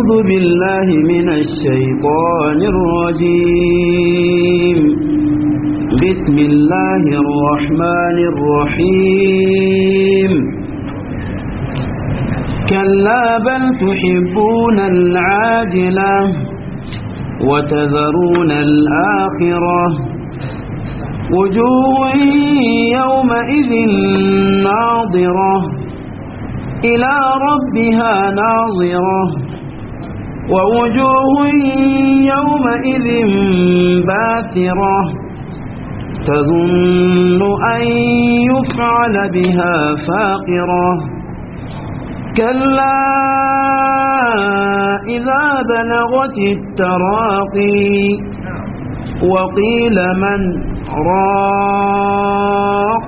أعوذ بالله من الشيطان الرجيم بسم الله الرحمن الرحيم كلا بل تحبون العاجلة وتذرون الآخرة وجوه يومئذ ناظرة إلى ربها ناظرة ووجوه يومئذ باسرة تظن أن يفعل بها فاقرة كلا إذا بلغت التراقي وقيل من راق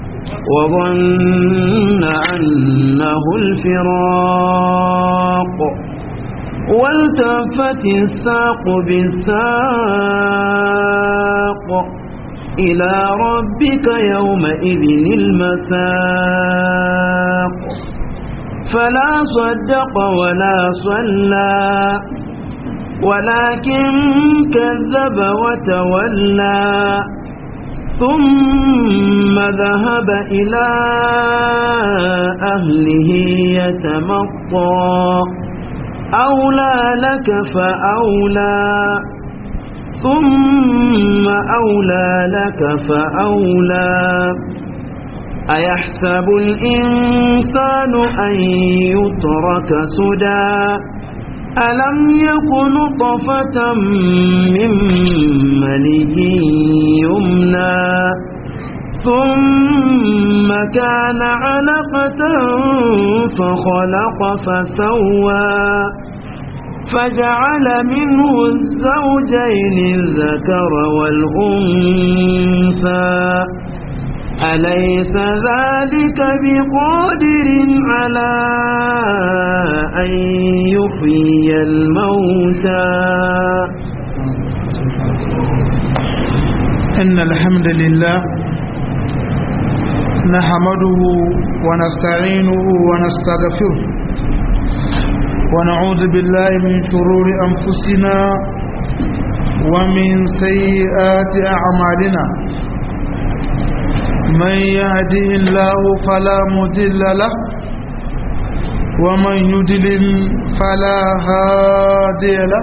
وظن أنه الفراق والتفت الساق بالساق إلى ربك يومئذ المساق فلا صدق ولا صلى ولكن كذب وتولى ثم ذهب إلى أهله يتمطى أولى لك فأولى ثم أولى لك فأولى أيحسب الإنسان أن يترك سدى ألم يكن طفة من مني يمنى ثم كان علقة فخلق فسوى فجعل منه الزوجين الذكر والأنثى أليس ذلك بقادر على أن يحيي الموتى إن الحمد لله نحمده ونستعينه ونستغفره ونعوذ بالله من شرور أنفسنا ومن سيئات أعمالنا من يهده الله فلا مضل له ومن يضلل فلا هادي له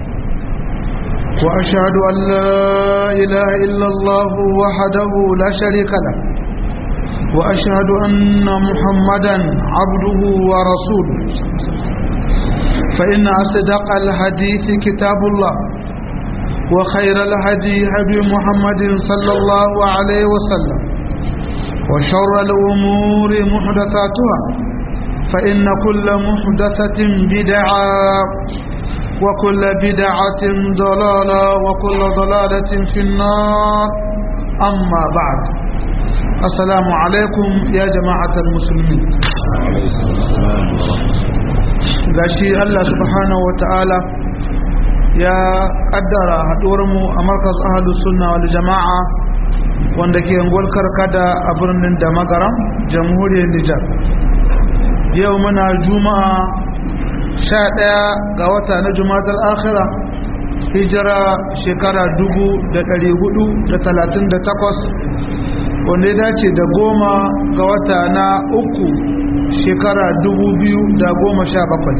واشهد ان لا اله الا الله وحده لا شريك له واشهد ان محمدا عبده ورسوله فان اصدق الحديث كتاب الله وخير الهدي هدي محمد صلى الله عليه وسلم وشر الأمور محدثاتها فإن كل محدثة بدعة وكل بدعة ضلالة وكل ضلالة في النار أما بعد السلام عليكم يا جماعة المسلمين gashi Allah subhanahu wa ta'ala ya kaddara haɗuwarmu a markas ahalus sunna wal jama'a wanda ke yanguwar karkada a birnin da magaram jamhuriyar nijar yau muna juma'a sha ɗaya ga wata na juma'ar akhira hijira shekara dubu da ɗari hudu da talatin da takwas wanda ya dace da goma ga wata na uku shekara dubu biyu da goma sha bakwai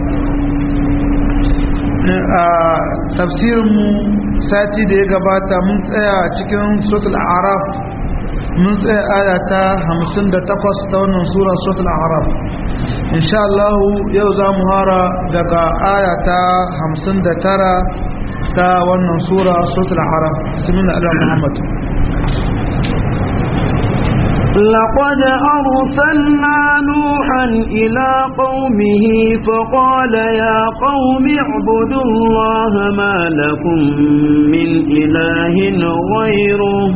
a tafsirinmu sati da ya gabata mun tsaya cikin suratul araf mun tsaya aya ta 58 ta wannan sura suratul araf insha Allah yau za mu hara daga aya ta 59 ta wannan sura suratul araf bismillah ala muhammad لقد أرسلنا نوحا إلى قومه فقال يا قوم اعبدوا الله ما لكم من إله غيره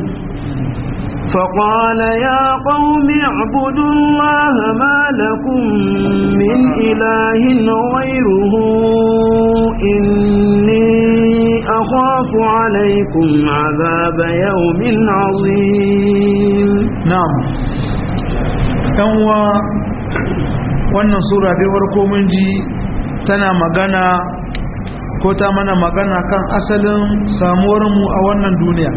فقال يا قوم اعبدوا الله ما لكم من إله غيره إني أخاف عليكم عذاب يوم عظيم na'am yanwa wannan sura dai farko mun ji tana magana ko ta mana magana kan asalin samuwarmu a wannan duniya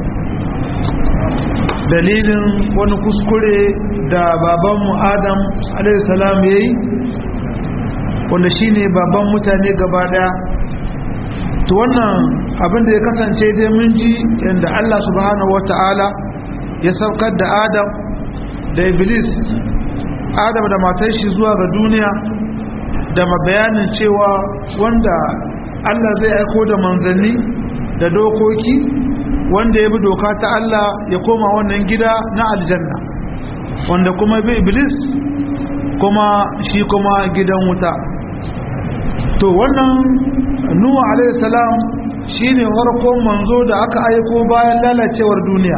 dalilin wani kuskure da babanmu adam alaihissalam ya yi wanda shi ne baban mutane gaba daya to wannan abinda ya kasance dai mun ji yadda allah subhanahu wata'ala ya saukar da adam da iblis adam da matar shi zuwa ga duniya da bayanin cewa wanda Allah zai aiko da manzanni da dokoki wanda ya bi doka ta Allah ya koma wannan gida na aljanna wanda kuma bi iblis kuma shi kuma gidan wuta to wannan nuhu alaihi salam shine farkon manzo da aka aiko bayan lalacewar duniya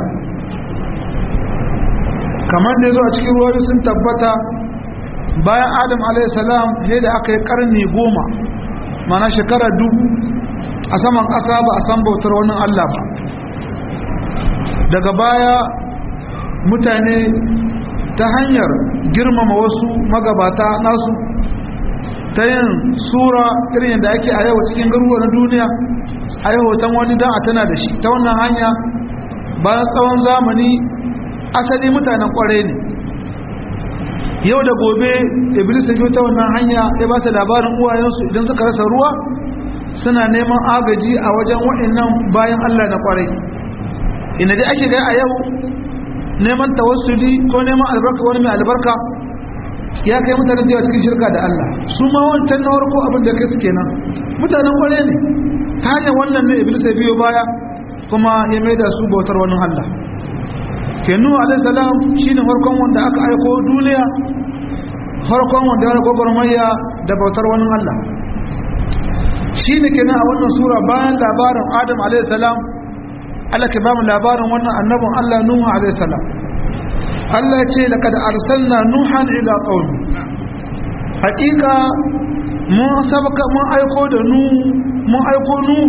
kamar da zo a cikin ruwa sun tabbata bayan adam alaihissalam ne da aka yi karni goma mana shekara dubu a saman ƙasa ba a san bautar wani allah ba daga baya mutane ta hanyar girmama wasu magabata nasu ta yin sura irin yadda ake a yau cikin garuruwa na duniya a yi hoton wani don a tana da shi ta wannan hanya bayan tsawon zamani asali mutanen kwarai ne yau da gobe iblis ya ta wannan hanya ya ba su labarin uwayensu idan suka rasa ruwa suna neman agaji a wajen waɗannan bayan Allah na kwarai ina dai ake gai a yau neman tawassuli ko neman albarka wani mai albarka ya kai mutane da cikin shirka da Allah su ma wancan na warko abin da kai su kenan mutanen kwarai ne ta hanyar wannan ne iblis ya biyo baya kuma ya maida su bautar wani Allah kenu alaihissalam shi ne farkon wanda aka aiko duniya farkon wanda ya gwagwarmaya da bautar wani Allah shi ne kenan a wannan sura bayan labarin adam alaihissalam Allah ke bamu labarin wannan annabin Allah Nuhu alaihissalam Allah ya ce laqad arsalna nuhan ila qaumi hakika mun sabaka mun aiko da nuhu mun aiko nuhu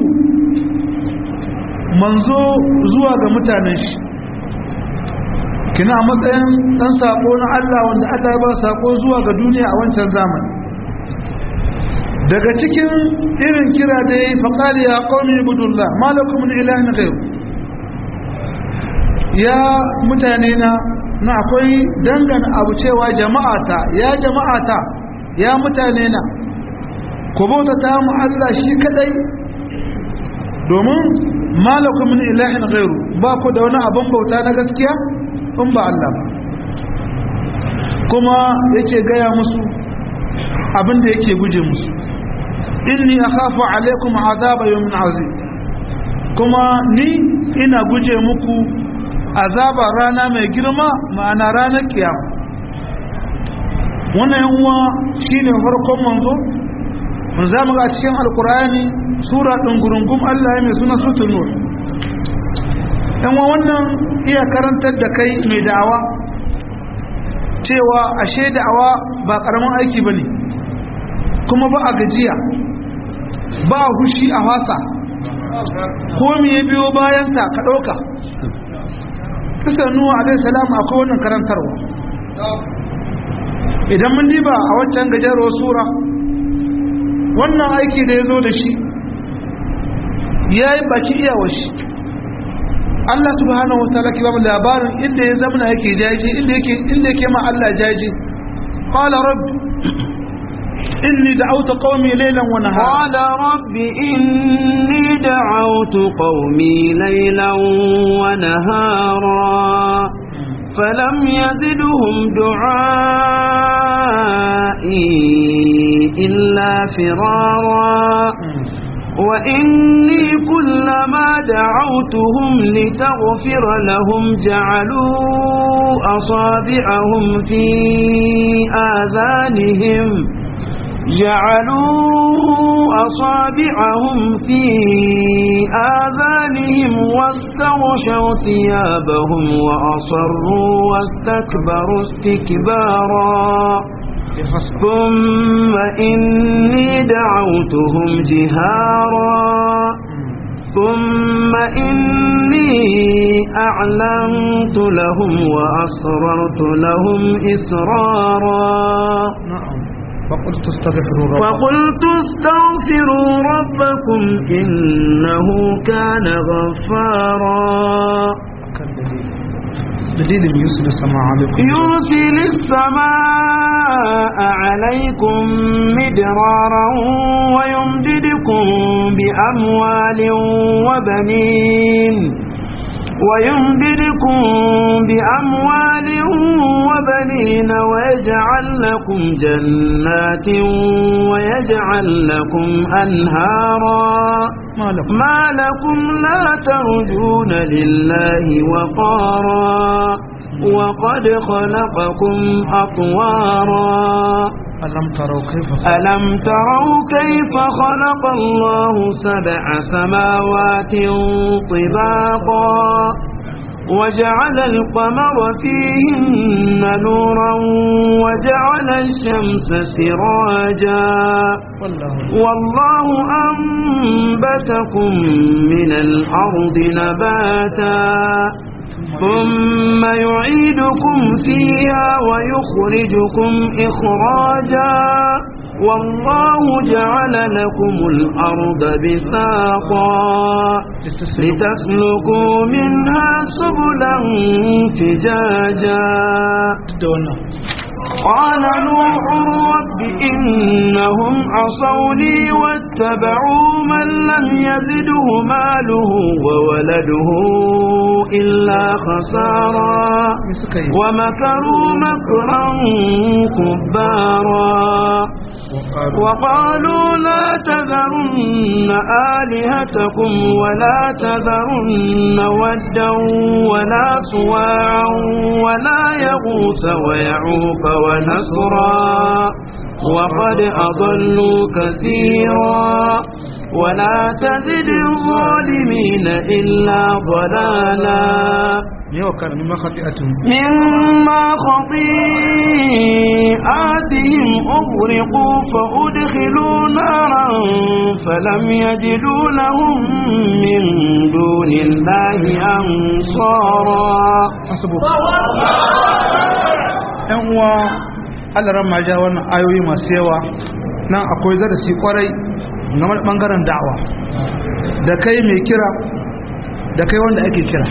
manzo zuwa ga mutanen shi kina a matsayin dan sako na Allah wanda Allah ya ba sako zuwa ga duniya a wancan zamani daga cikin irin kira da yayi faqali ya qaumi ibudullah malakum min ilahin ghayr ya mutane na na akwai dangana abu cewa jama'ata ya jama'ata ya mutane na ku bauta ta mu Allah shi kadai domin malakum min ilahin ghayr ba ku da wani abin bauta na gaskiya in ba Allah ba kuma yake gaya musu abinda yake guje musu inni akhafu alaikum azaba yawmin azim kuma ni ina guje muku azaba rana mai girma ma'ana ranar kiyama wannan yanwa shine farkon manzo mun zamu ga cikin alkur'ani sura ɗin gurungum Allah ya mai suna suratul nur yanwa wannan iya karantar da kai mai da'awa cewa ashe da'awa ba karamin aiki bane kuma ba a gajiya ba a hushi a wasa ko me ya biyo bayan ta ka dauka kisan nuwa alaihi salam akwai wannan karantarwa idan mun diba a waccan gajeruwar sura wannan aiki da ya zo da shi ya yi baki iyawar shi Allah subhanahu wa ta'ala ke ba mu labarin inda ya zamana yake jaji inda yake inda yake ma Allah jaji qala rabb inni da'awtu qaumi laylan wa nahara qala rabbi inni da'awtu qaumi laylan wa nahara فلم يزدهم دعائي إلا فرارا وإني كلما دعوتهم لتغفر لهم جعلوا أصابعهم في آذانهم جعلوا أصابعهم في آذانهم واستغشوا ثيابهم وأصروا واستكبروا استكبارا ثم إني دعوتهم جهارا ثم إني أعلنت لهم وأسررت لهم إسرارا فقلت استغفروا ربكم فقلت استغفروا ربكم إنه كان غفارا دليل يرسل السماء عليكم يرسل السماء عليكم مدرارا ويمددكم بأموال وبنين ويمددكم بأموال وبنين ويجعل لكم جنات ويجعل لكم أنهارا ما لكم ما لكم لا ترجون لله وقارا وقد خلقكم أطوارا ألم تروا كيف ألم تروا كيف خلق الله سبع سماوات طباقا وجعل القمر فيهن نورا وجعل الشمس سراجا والله والله أنبتكم من الأرض نباتا ثم يعيدكم فيها ويخرجكم إخراجا والله جعل لكم الأرض بساطا لتسلكوا منها سبلا فجاجا قال نوح رب إنهم عصوني واتبعوا من لم يزده ماله وولده إلا خسارا ومكروا مكرا كبارا وقالوا لا تذرن آلهتكم ولا تذرن ودا ولا سواعا ولا يغوث ويعوق ونسرا وقد أضلوا كثيرا ولا تزد الظالمين إلا ضلالا وكان مما خطيئتهم مما خطيئاتهم أغرقوا فأدخلوا نارا فلم يجدوا لهم من دون الله أنصارا حسبك ‘yan uwa alaran ma ja wannan ayoyi masu yawa nan akwai darasi kwarai game da ɓangaren da'awa da kai mai kira da kai wanda ake kira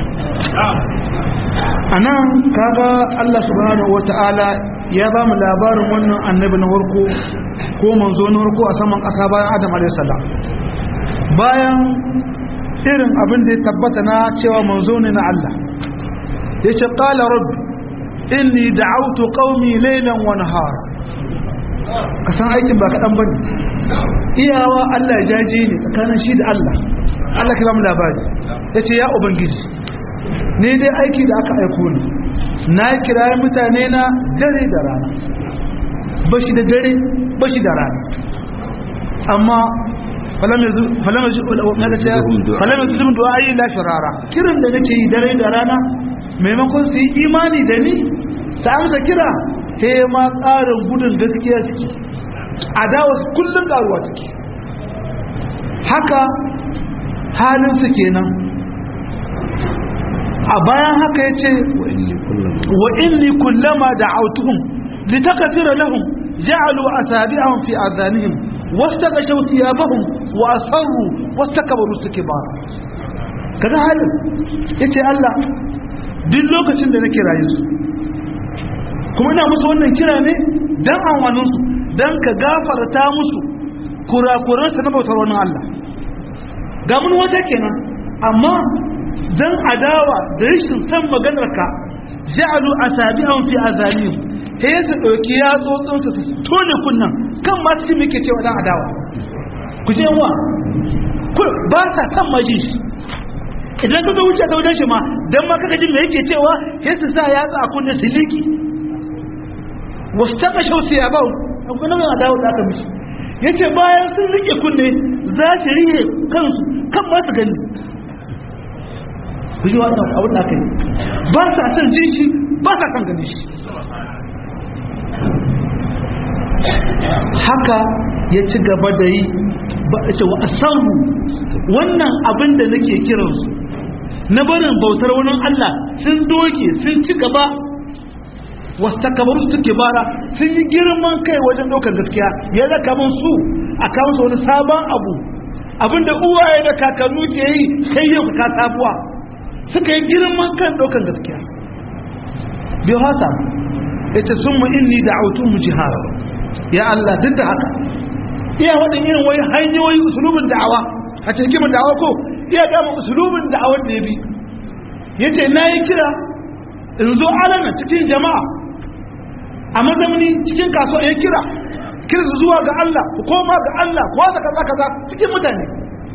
a nan kaga Allah subhanahu wa ta'ala ya ba mu labarin wannan annabi na farko ko manzo na farko a saman ƙasa bayan adam alaihissalam bayan irin abin da ya tabbata na cewa manzo ne na Allah ya ce ƙala rabbi inni da'autu qaumi laylan wa nahara ka san aikin ba kaɗan bane iyawa Allah ya jaje ne tsakanin shi da Allah Allah ka ba mu labari yace ya ubangiji ne dai aiki da aka aiko ni na kira mutane na dare da rana bashi da dare bashi da rana amma falam yanzu falam yanzu na ga cewa falam yanzu dum du'a yi la shirara kiran da nake yi dare da rana maimakon su yi imani da ni su amsa kira he ma tsarin gudun gaskiya suke adawa su kullum karuwa take haka halin su kenan a bayan haka ya ce wa inni kullama da'autuhum litakfira lahum ja'alu asabi'ahum fi adhanihim wastaqashaw thiyabahum wa asarru wastakbaru istikbara kaga halin yace Allah duk lokacin da nake rayu su kuma ina musu wannan kira ne dan amfanin su dan ka gafarta musu kurakuran su na bautar wannan Allah ga mun wata kenan amma dan adawa da rashin san maganar ka ja'alu asabi'ahum fi azanihim he su dauki yatsotsin su tone kunnan kan ma su muke cewa dan adawa ku je wa ba sa san maji idan ka ga wuce ta wajen shi ma dan ma kaga jin me yake cewa he su sa yatsa a kunne su liki wastaka shausi ya bau akwai nan adawa da aka mishi yace bayan sun rike kunne za su rihe kansu kan ma su gani ku ji wannan abin da aka yi ba sa son jin shi ba sa son ganin shi haka ya ci gaba da yi ba a ce wa asamu wannan abin da nake kiransu na barin bautar wani Allah sun doke sun ci gaba wasu takabaru su bara sun yi girman kai wajen ɗaukar gaskiya ya zaka mun su a kawo su wani sabon abu abinda uwaye da kakannu ke yi kai yau ka sabuwa suka yi girman kan ɗaukar gaskiya biyu hasa ya ce sun mu inni da autun mu jihara ya Allah duk da haka iya waɗin irin wani hanyoyi usulubin da'awa a cikin da'awa ko iya gama usulubin da'awar da ya bi ya ce na yi kira in zo alana cikin jama'a a mazamni cikin kasuwa ya kira kira zuwa ga Allah ku koma ga Allah ku wasa kaza kaza cikin mutane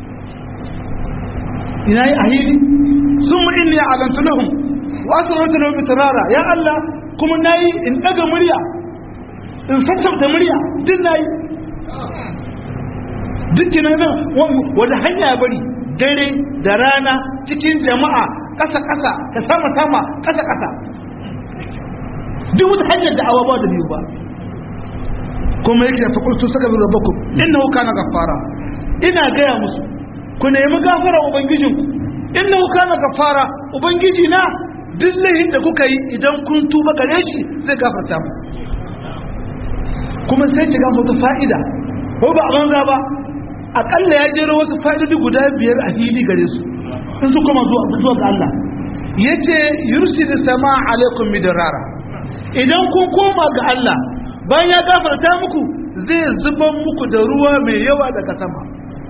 ina yi ahili sun mu inni alantu lahum wa asrartu lahum israra ya Allah kuma nayi in daga murya in sassauta murya duk nayi dukkan nan wanda hanya ya bari dare da rana cikin jama'a ƙasa ƙasa da sama sama ƙasa ƙasa duk wata hanyar da awa ba da biyu ba kuma yake fa qultu sakabiru rabbakum innahu kana ghaffara ina gaya musu ku nemi gafara ubangijinku innahu kana ghaffara ubangiji na duk lahin da kuka yi idan kun tuba gare shi zai gafarta mu kuma sai ki ga wata fa'ida ko ba a banza ba akalla ya jero wasu fa'idodi guda biyar a hili gare su in su kuma zuwa zuwa ga Allah yace yursilu sama alaikum midrara idan kun koma ga Allah bayan ya gafarta muku zai zuban muku da ruwa mai yawa daga sama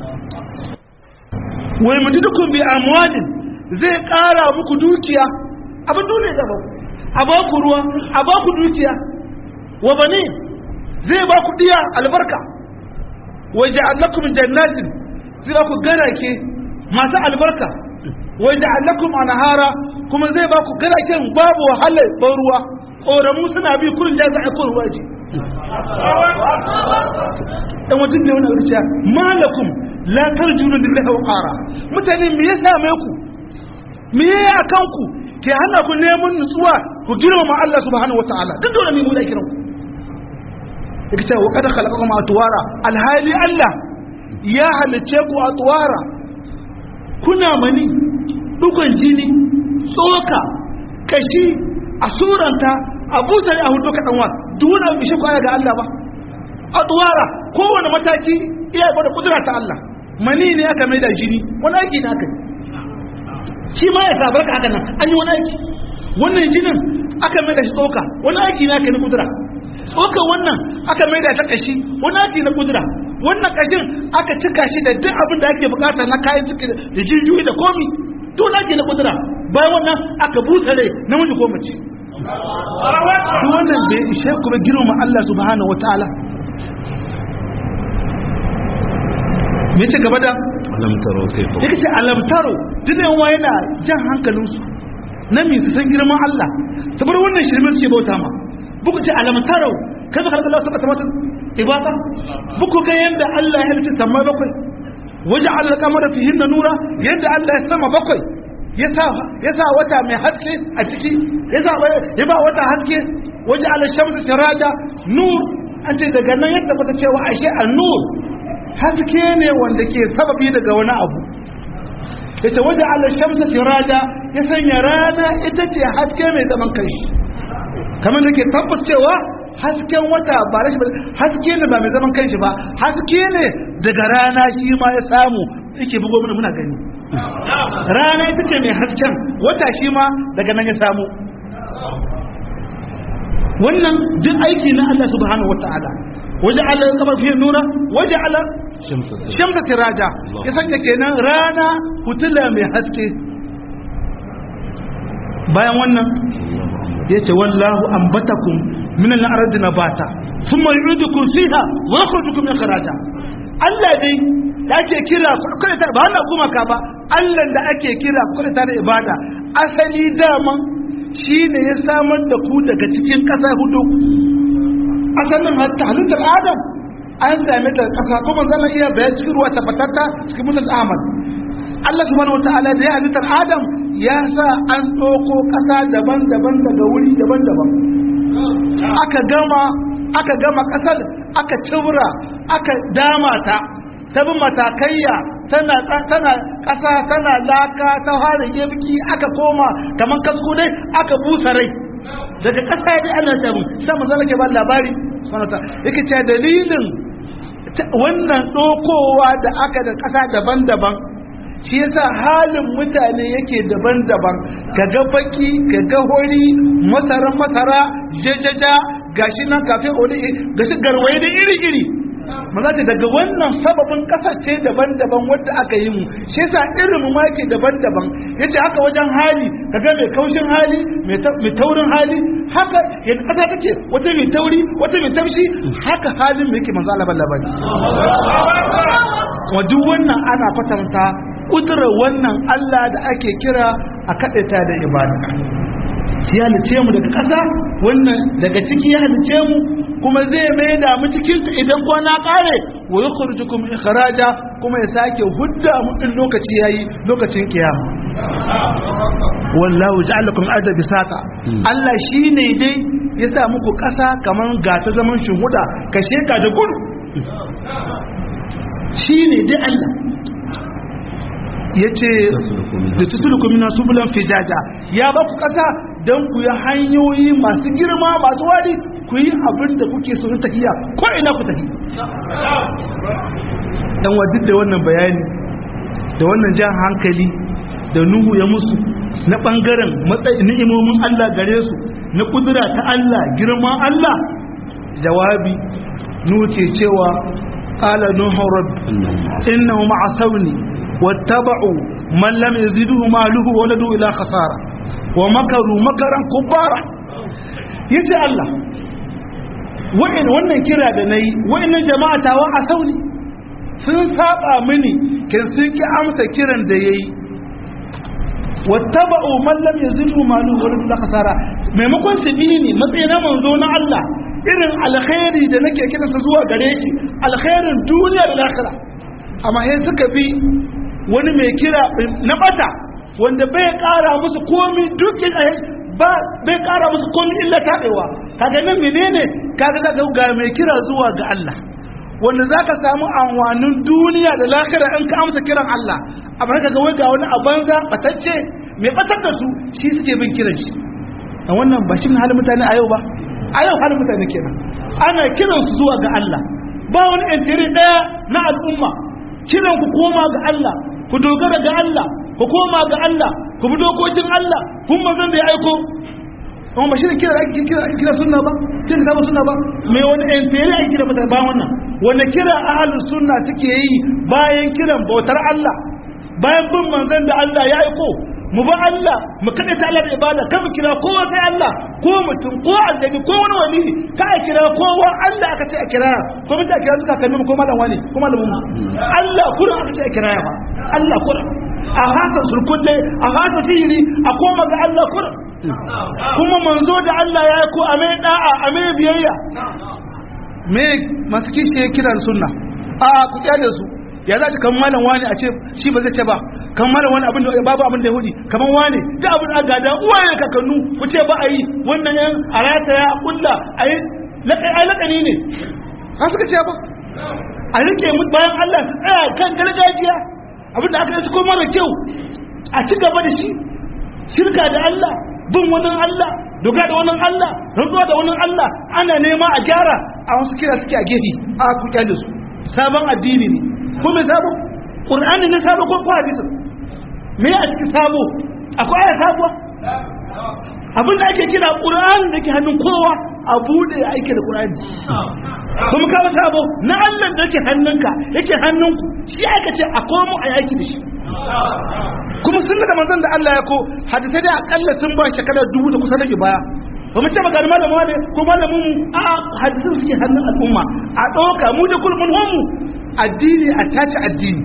wai mutudukum bi amwalin zai kara muku dukiya abin dole da ba a ba ku ruwa a ba ku dukiya wa bani zai ba ku diya albarka wa ja'alakum jannatin zai ba ku garake masu albarka wa ja'alakum anhara kuma zai ba ku garaken babu wahalar ban ruwa ƙoramu suna bi kurin jaza a kurin waje dan wajen ne wani auriciya malakum la tarjuna lillahi wa qara mutane me ya same ku me ya akan ku ke hana ku neman nutsuwa ku girmama Allah subhanahu wataala duk dole ne mu da kiran ku yake cewa kada khalaqakum atwara alhali Allah ya halice ku atwara kuna mani dukan jini tsoka kashi a suranta a busa a hudu kaɗan wa duk wani abu shi kwaya ga Allah ba a tsuwara kowane mataki iya gwada kudura ta Allah mani ne aka mai da jini wani aiki ne aka yi shi ma ya sabar ka haka nan an yi wani aiki wannan jinin aka mai da shi tsoka wani aiki ne aka yi na kudura tsokan wannan aka mai da ta kashi wani aiki na kudura wannan kashin aka cika shi da duk abin da ake bukata na kayan ciki da jijiyoyi da komi to na ake na kudura bayan wannan aka busa rai namiji ko mace duk wannan bai ishe kuma girma Allah subhanahu wataala me ce gaba da alamtaro sai ko yake ce alamtaro tunan wa yana jan hankalinsu na mi su san girman Allah ta bar wannan shirmin ce bauta ma buku ce alamtaro kai zaka Allah sabata mata ibada buku ga yanda Allah ya halitta sama bakwai waje Allah kamar fihin na nura yanda Allah ya sama bakwai ya sa wata mai haske a ciki ya ba wata haske waje Allah shamsu siraja nur an ce daga nan yadda bata cewa ashe an-nur haske ne wanda ke sababi daga wani abu yace waje ala shamsa siraja ya sanya rana ita ce haske mai zaman kanshi kamar da ke tabbacewa hasken wata ba rashi ba haske ne ba mai zaman kanshi ba haske ne daga rana shi ma ya samu yake bugo mana muna gani rana ita ce mai hasken wata shi ma daga nan ya samu wannan duk aiki na Allah subhanahu wataala waje ala kamar fiye nuna waje ala shamsa tiraja ya sanya kenan rana hutula mai haske bayan wannan ya ce wallahu ambatakum min al-ardi nabata thumma yu'idukum fiha wa yakhrujukum min kharaja Allah dai da ake kira kada ta ba wannan kuma ka ba Allah da ake kira kada ta da ibada asali daman shine ya samar da ku daga cikin ƙasa hudu asalin halittar adam an same ta kasa kuma zama iya bayan cikin ruwa tabbatatta cikin musul ahmad Allah subhanahu wataala da ya halittar adam ya sa an ɗauko ƙasa daban-daban daga wuri daban-daban aka gama aka gama ƙasar aka cibra aka dama ta ta bi matakaiya tana tana ƙasa tana laka ta fara yabki aka koma kamar kasko dai aka busa rai daga ƙasa ya ana ta mun sai manzo Allah ke ba labari subhanahu wa ta'ala yake cewa dalilin wannan dokowa da aka da ƙasa daban-daban shi yasa halin mutane yake daban-daban kaga baki kaga hori masara masara jajaja gashi nan kafin wani gashi garwaye da iri-iri maza ce daga wannan sababin kasashe daban-daban wadda aka yi mu shi yasa irin ma yake daban-daban yace haka wajen hali kaga mai kaushin hali mai taurin hali haka yadda kasa take wata mai tauri wata mai tamshi haka halin mu yake manzo Allah labari wa duk wannan ana kwatanta kudurar wannan Allah da ake kira a kaɗaita da ibada shi halice mu daga ƙasa wannan daga ciki ya halice mu kuma zai mai da mu cikin ta idan kwana ƙare wa yukhrijukum ikhraja kuma ya sake hudda mu din lokaci yayi lokacin kiyama wallahu ja'alakum arda bisata Allah shine dai ya sa muku ƙasa kaman ga ta zaman shuhuda ka sheka da gudu shine dai Allah ya ce da tutuluku mina subulan fijaja ya ba ku kasa don ku yi hanyoyi masu girma masu wari ku yi abin da kuke so tafiya ko ina ku tafi dan wa duk da wannan bayani da wannan jan hankali da nuhu ya musu na bangaren matsayin ni'imomin Allah gare su na kudura ta Allah girman Allah jawabi nuhu ke cewa qala nuhu rabbi innahu ma'asawni واتبعوا من لم يزده ماله ولده إلى خسارة ومكروا مكرا كبارا يجي الله وإن wannan kira da nayi wa'annan jama'a tawa a sauni sun saba mini kin sun ki amsa kiran da yayi wattaba'u man lam yazilhu malu wa lam khasara maimakon su bi ni matsayin manzo na Allah irin alkhairi da nake kiransa zuwa gare shi alkhairin duniya da lahira amma sai suka bi wani mai kira na bata wanda bai kara musu komi dukkan ba bai kara musu komi illa tabewa kaga nan menene kaga zaka ga mai kira zuwa ga Allah wanda zaka samu anwanin duniya da lahira in ka amsa kiran Allah amma kaga wai ga wani abanza batacce mai batar da su shi suke bin kiran shi a wannan ba shi halin mutane a yau ba a yau halin mutane kenan ana kiran su zuwa ga Allah ba wani intiri daya na al'umma kiran ku koma ga Allah ku dogara ga Allah ku koma ga Allah ku bi dokokin Allah kun manzon da ya aiko amma ba shi ne kira ake kira ake kira sunna ba kira da sunna ba mai wani entere ake kira mata bayan wannan wanda kira ahlus sunna suke yi bayan kiran bautar Allah bayan bin manzon da Allah ya aiko mu ba Allah mu kada ta Allah da ibada kan mu kira kowa sai Allah ko mutum ko aljani ko wani wali ka a kira kowa Allah aka ce a kira ko mutum a kira suka kalli ko malam wani ko malamin mu Allah kurin aka ce a kira ba Allah kurin a haka surkulle a haka sihiri a koma ga Allah kurin kuma manzo da Allah ya ko a mai da'a a mai biyayya me masu kishi ya kiran sunna a ku kyale su ya za ci kan malam wani a ce shi ba zai ce ba kan malam wani abin da babu abin da ya hudi kamar wani da abin da gada uwaye kakannu ku ce ba a yi wannan yan a rata ya kulla a yi lakani ne ka suka ce ba a rike mu bayan Allah su tsaya kan gargajiya abin da aka yi ko mara kyau a ci gaba da shi shirka da Allah bin wani Allah doka da wani Allah rantsuwa da wani Allah ana nema a gyara a wasu kira suke a gefe a ku kyale su sabon addini ne ko mai sabo ƙur'ani ne sabo ko ko hadisin me a cikin sabo akwai aya sabuwa abin da ake kira ƙur'ani da ke hannun kowa a bude ya aike da ƙur'ani kuma kawo sabo na Allah da yake hannunka yake hannunku shi aka ce a komo a yaki da shi kuma sun da manzon da Allah ya ko hadisai da akalla sun ba shekara dubu da kusa da baya ba mu ce magana malamin wane ko malamin mu a hadisin suke hannun al'umma a ɗauka mu da kulmun homu addini a tace addini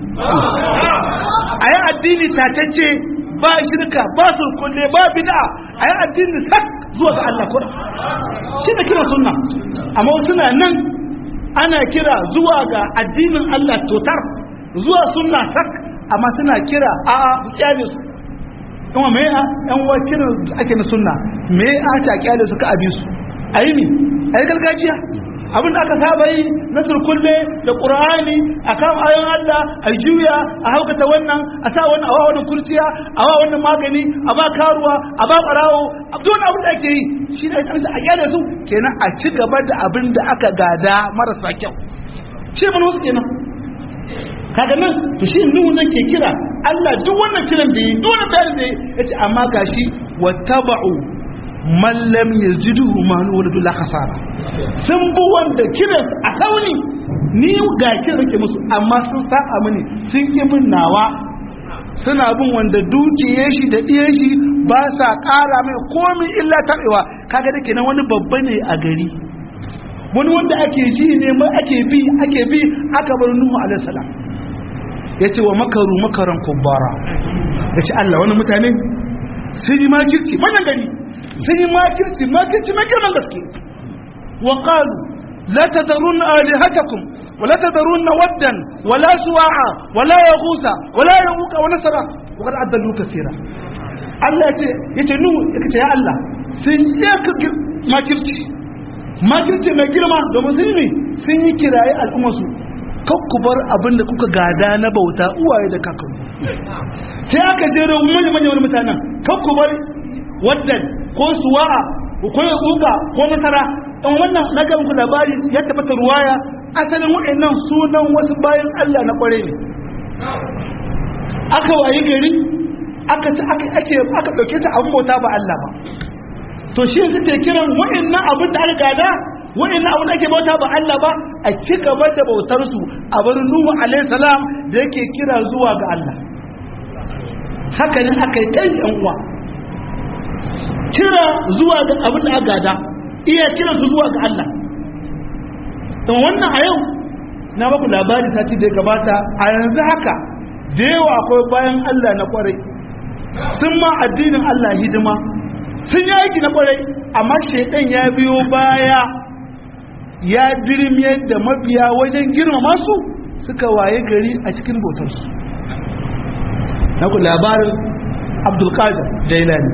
a yi addini tatacce ba shirka ba sulkulle ba bid'a a yi addini sak zuwa ga Allah kura shi da kira sunna amma suna nan ana kira zuwa ga addinin Allah totar zuwa sunna sak amma suna kira a a kyale su kuma me a yan wa kiran ake na sunna me a ta kyale su ka abi su ayi ne ayi gargajiya abin da aka saba yi na turkulle da qur'ani a kan ayon Allah a juya a haukata wannan a sa wannan awa wannan kurciya a wa wannan magani a ba karuwa a ba barawo a duk abin da ake yi shi ne a gyara su kenan a ci gaba da abin da aka gada marasa kyau shi mun wasu kenan kaga nan to shi nuhu nan ke kira Allah duk wannan kiran da yi duk wannan bayanin da yi yace amma gashi wattaba'u man lam yajiduhu malu wala la khasara sun bu wanda kiran a kauni ni ga kiran ke musu amma sun saba mini sun ki min nawa suna bin wanda dukiye shi da diye shi ba sa kara mai komai illa tabewa kaga da kenan wani babba ne a gari wani wanda ake ji ne mai ake bi ake bi aka bar nuhu alaihi salam yace wa makaru makaran kubbara yace Allah wani mutane sun yi makirci manyan gari sun yi makirci makirci mai girman gaske wa qalu la tadrun alihatakum wa la tadrun waddan wa la suwa'a wa la yaghusa wa la yaquqa wa nasara wa qad adallu kaseera Allah yace yace nuhu yace ya Allah sun yi makirci makirci mai girma domin sun yi sun yi kiraye al'ummarsu ku bar abin da kuka gada na bauta uwaye da kakanni sai aka jero manyan manyan wani mutanen ku bar waddan ko suwa'a ko ya kuka ko nasara dan wannan na ga muku labari ya tabbata ruwaya asalin waɗannan sunan wasu bayan Allah na kware ne aka waye gari aka aka ake aka dauke ta abin bauta ba Allah ba to shi suke kiran waɗannan abin da aka gada waɗannan abin da ake bauta ba Allah ba a ci gaba da bautar su a bar Nuhu alaihi salam da yake kira zuwa ga Allah haka ne aka yi kai yan uwa kira zuwa ga abin da aka gada iya kiran su zuwa ga Allah don wannan a yau na baku labari ta ci da gabata a yanzu haka da yawa akwai bayan Allah na kwarai sun ma addinin Allah hidima sun yi aiki na kwarai amma shaidan ya biyo baya ya dirmiyar da mabiya wajen girmama su suka waye gari a cikin bautarsu na ku labarin abdulkadir jailani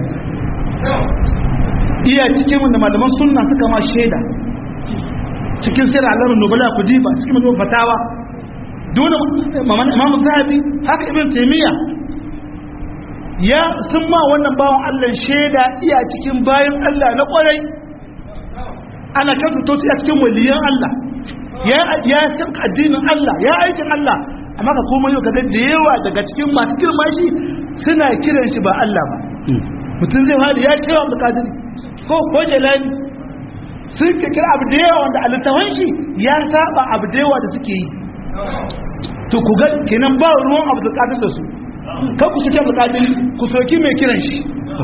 iya cikin wanda malaman sunna suka ma shaida cikin sai da alamun nubala ku diba cikin mutum fatawa dole imamu zahabi haka ibn taimiyya ya sun ma wannan bawan Allah shaida iya cikin bayan Allah na kwarai ana kan to a cikin waliyan Allah ya ya san addinin Allah ya aikin Allah amma ka koma yau kaga da yawa daga cikin masu girma shi suna kiran shi ba Allah ba mutum zai fadi ya ce wa bukatun ko ko jalali sun ke kira abu da yawa wanda alittawan shi ya saba abu da yawa da suke yi to ku ga kenan ba ruwan abu da da su kan ku suke bukatun ku soki mai kiran shi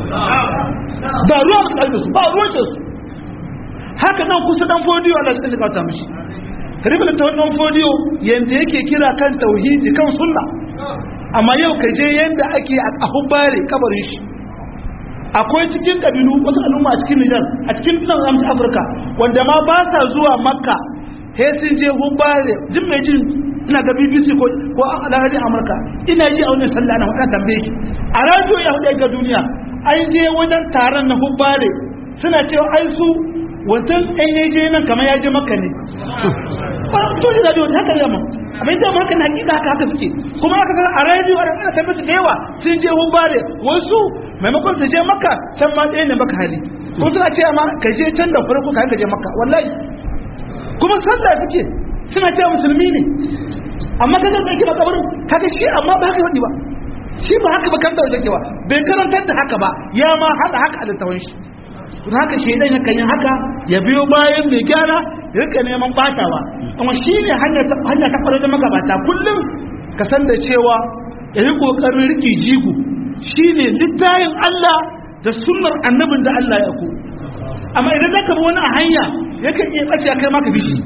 ba ruwan bukatun su ba ruwan su haka nan kusa dan fodiyo Allah ya tsaka mishi ribin ta wannan fodiyo yanda yake kira kan tauhidi kan sunna amma yau ka je yanda ake a hubbare kabarin shi akwai cikin kabilu wasu al'umma a cikin Nijar a cikin nan amsa Afirka wanda ma ba sa zuwa Makka he sun je hubbare jin mai jin ina ga BBC ko ko alhaji Amurka ina ji a wannan sallah na wadda tambaye shi a radio ya hudu ga duniya an je wajen taron na hubbare suna cewa ai su wancan ɗan ya je nan kamar ya je maka ne ba to shi radio haka ne ma amma ita ma haka na hakika haka haka suke kuma aka ga a radio a ana tabbata da yawa sun je hubbare wasu maimakon su je maka can ma ɗaya ne maka hali ko suna ce ma ka je can da farko ka je maka wallahi kuma sallah suke suna cewa musulmi ne amma ka ga kake makabarin kaga shi amma ba haka wadi ba shi ba haka ba kan da wajen kewa bai karantar da haka ba ya ma hada haka a littawan shi don haka shaidan yakan yi haka ya biyo bayan mai gyara ya rika neman batawa amma shi ne hanya ta kwarar da magabata kullum ka san da cewa ya yi kokarin riki jigo shi ne littayin Allah da sunnar annabin da Allah ya ku amma idan zaka bi wani a hanya yakan iya ɓace a kai maka bishi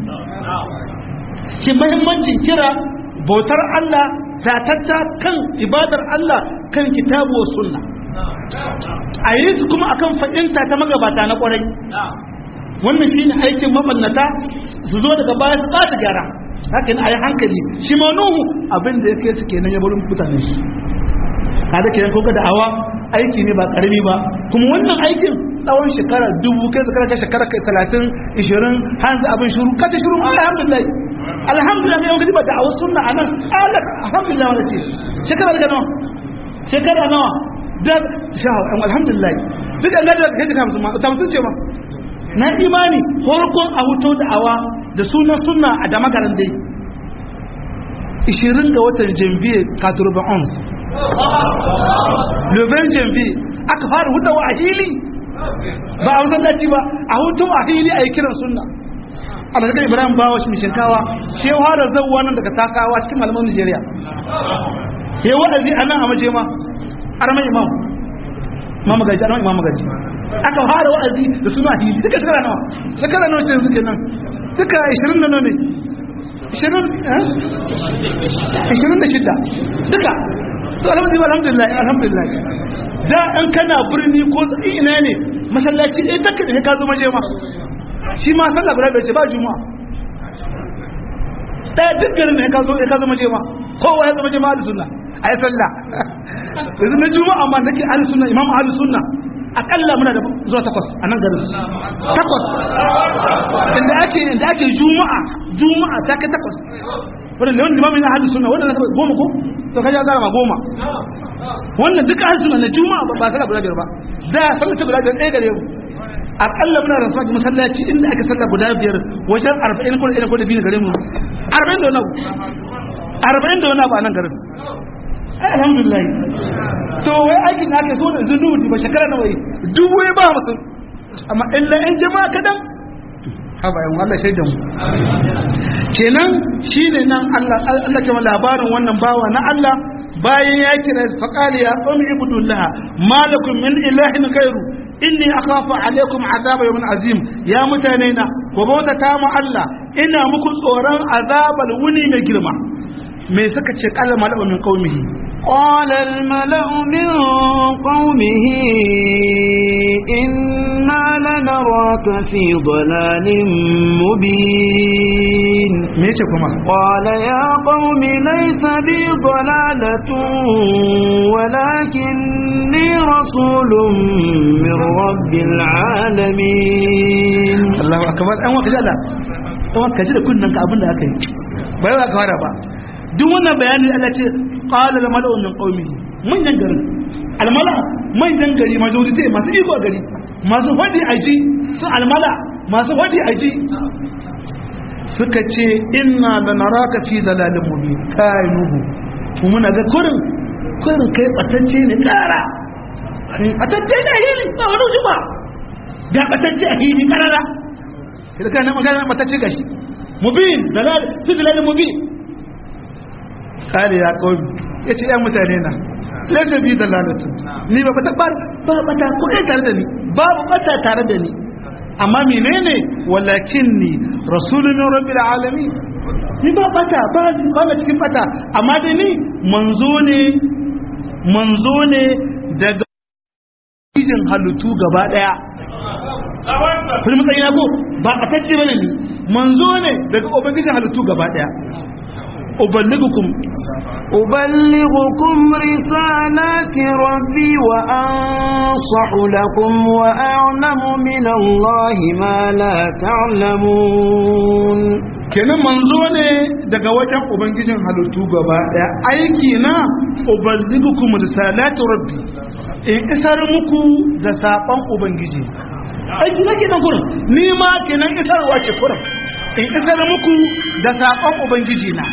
shi mahimmancin kira bautar Allah zatatta kan ibadar Allah kan kitabu wa sunna a yi su kuma akan fahimta ta magabata na kwarai wannan shi ne aikin mabannata su zo daga baya su ɓata gyara hakan a yi hankali shi ma nuhu abin da ya kai su kenan ya bari mutane shi kada kenan ko da awa aiki ne ba karami ba kuma wannan aikin tsawon shekara dubu kai shekara kai shekara kai talatin ishirin hanzu abin shuru kace shuru alhamdulillah alhamdulillah ne yau gidi ba da a wasu sunna a nan alhamdulillah wani ce shekara daga nawa shekara nawa da sha alhamdulillah duk an gada kai shekara musamman ta mutum ce ma na imani farkon a huto da awa da sunan sunna a da magaran dai 20 ga watan janvier 91 Leven janvier aka fara hutawa a hili ba a masallaci ba a hutu a hili a yi kiran sunna alhaji ibrahim bawa shi shinkawa shi ya fara zauwa nan daga takawa cikin malaman nigeria ya wa'azi a nan a maje ma arman imam imam magaji arman imam magaji aka fara wa'azi da suna hili duka shekara nawa shekara nawa ce suke nan duka 20 na nawa ne 26 duka to alhamdulillah alhamdulillah alhamdulillah da an kana birni ko ina ne masallaci ɗaya takka da ka zo maje ma shi ma sallah guda bai ce ba juma'a ɗaya duk garin da ka zo ka zo maje ma kowa ya zama jama'a da sunna a yi sallah yanzu na juma'a ma nake ahli sunna imam ahli sunna akalla muna da zuwa takwas a nan garin takwas inda ake inda ake juma'a juma'a ta kai takwas wannan da wani limamin na ahli sunna wannan na goma ko to kaje zara ma goma wannan duka ahli sunna na juma'a ba sallah guda biyar ba da sallah ta guda biyar ɗaya gare mu akalla muna da fadi masallaci inda aka sallah guda biyar wajen 40 ko da ko da biyu gare mu 40 da wani arba'in da wani abu a nan garin alhamdulillah to wai aikin da ake so da yanzu dubu ba shekara na wai dubu ya ba mutum amma illa yan jama'a kadan haba yan Allah shaidan mu kenan shine nan Allah Allah ke labarin wannan bawa na Allah bayan ya kira faqali ya qawmi ibudullah malakum min ilahin ghairu inni akhafu alaikum azaba yawmin azim ya mutane na ko bauta ta mu Allah ina muku tsoron azabal wuni mai girma me suka ce qala mala'u min qaumihi قال الملأ من قومه إنا لنراك في ضلال مبين me yace kuma قال يا قوم ليس بي ضلالة ولكني رسول من رب العالمين Allahu akbar an waka jalla an waka ji da kunnan ka abin da aka yi bai ba ka fara ba duk wannan bayani Allah ce qala al mala'u min qaumihi manyan garin al mala manyan gari majority masu iko a gari masu fadi aji su al mala masu fadi aji suka ce inna lanaraka fi dalalin mubin kai nuhu mu muna ga kurin kurin kai batacce ne kara batacce ne hili ba wani wuce ba ga batacce a hili karara sai kai na magana batacce gashi mubin dalal fi dalalin mubin kare ya kawai ya ce ‘yan mutane na laifin bi da lalata ni ba bata ba ba bata ko ɗaya tare da ni babu bata tare da ni amma menene walakin ni rasulun rabbil alamin ni ba bata ba ba na cikin bata amma da ni manzo ne manzo ne daga jin halittu gaba daya kuma matsayi na ko ba batacce bane ni manzo ne daga ubangijin halittu gaba daya uballigukum أبلغكم رسالات ربي وأنصح لكم وأعلم من الله ما لا تعلمون kenan manzo ne daga wajen ubangijin halittu gaba daya aiki na uballigukum risalatu rabbi in isar muku da sakon ubangiji aiki na kenan kurin ni ma kenan isarwa ke kurin in isar muku da sakon ubangiji na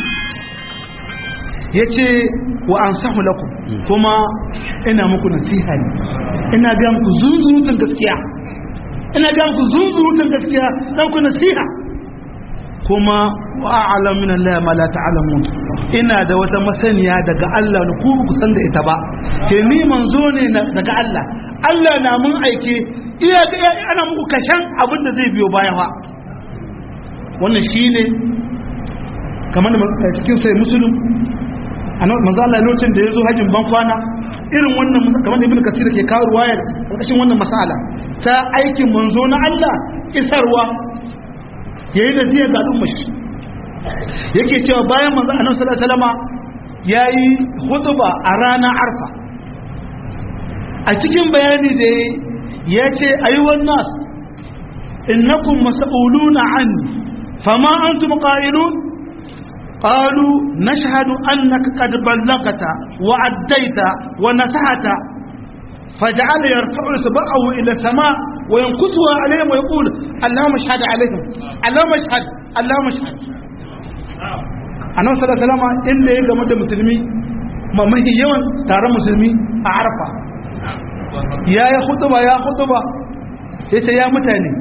yace wa ansahu lakum kuma ina muku nasiha ne ina ga muku zunzurutun gaskiya ina ga muku zunzurutun gaskiya dan ku nasiha kuma wa a'lam min Allah ma la ta'lamun ina da wata masaniya daga Allah ne ku ku san da ita ba ke ni manzo ne daga Allah Allah na mun aike iya ana muku kashan abin da zai biyo baya fa wannan shine kamar da cikin sai musulun manzo Allah lokacin da ya zo hajjin ban kwana irin wannan kamar da ibnu kasir ke kawo ruwayar ƙarƙashin wannan masala ta aikin manzo na Allah isarwa yayi da ziyar ga al'umma shi yake cewa bayan manzo annabi sallallahu alaihi wasallama yayi khutba a ranar arfa a cikin bayani da yace ayyuhan nas innakum mas'uluna anni fama antum qa'ilun قالوا نشهد أنك قد بلغت وعديت ونصحت فجعل يرفع إصبعه إلى السماء وينكسها عليهم ويقول اللهم اشهد عليهم اللهم اشهد اللهم اشهد annabi sallallahu alaihi wasallam inda ya game da musulmi ma mahi yawan taron musulmi a arfa ya yi hutuba ya hutuba ya ce ya mutane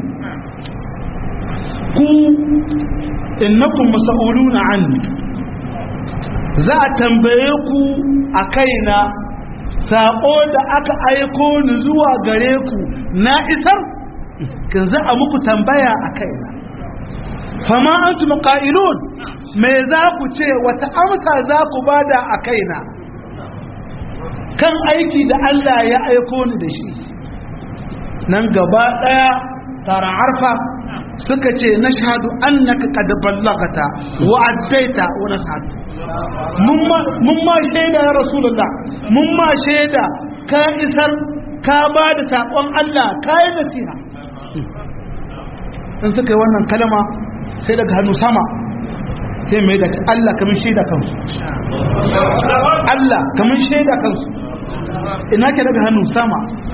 ku innakum mas'uluna anni za a tambaye ku a kaina sako da aka aiko ni zuwa gare ku na isar kin za a muku tambaya a kaina fama antum qa'ilun me za ku ce wata amsa za ku bada a kaina kan aiki da Allah ya aiko ni da shi nan gaba daya tara arfa suka ce na shahadu annaka qad ballagata wa addaita wa nasahata mun ma shaida ya rasulullah mun ma shaida ka isar ka ba da saƙon Allah ka yi nasiha in suka yi wannan kalama sai daga hannu sama sai mai da Allah kamar shaida kansu Allah kamar shaida kansu ina ke daga hannu sama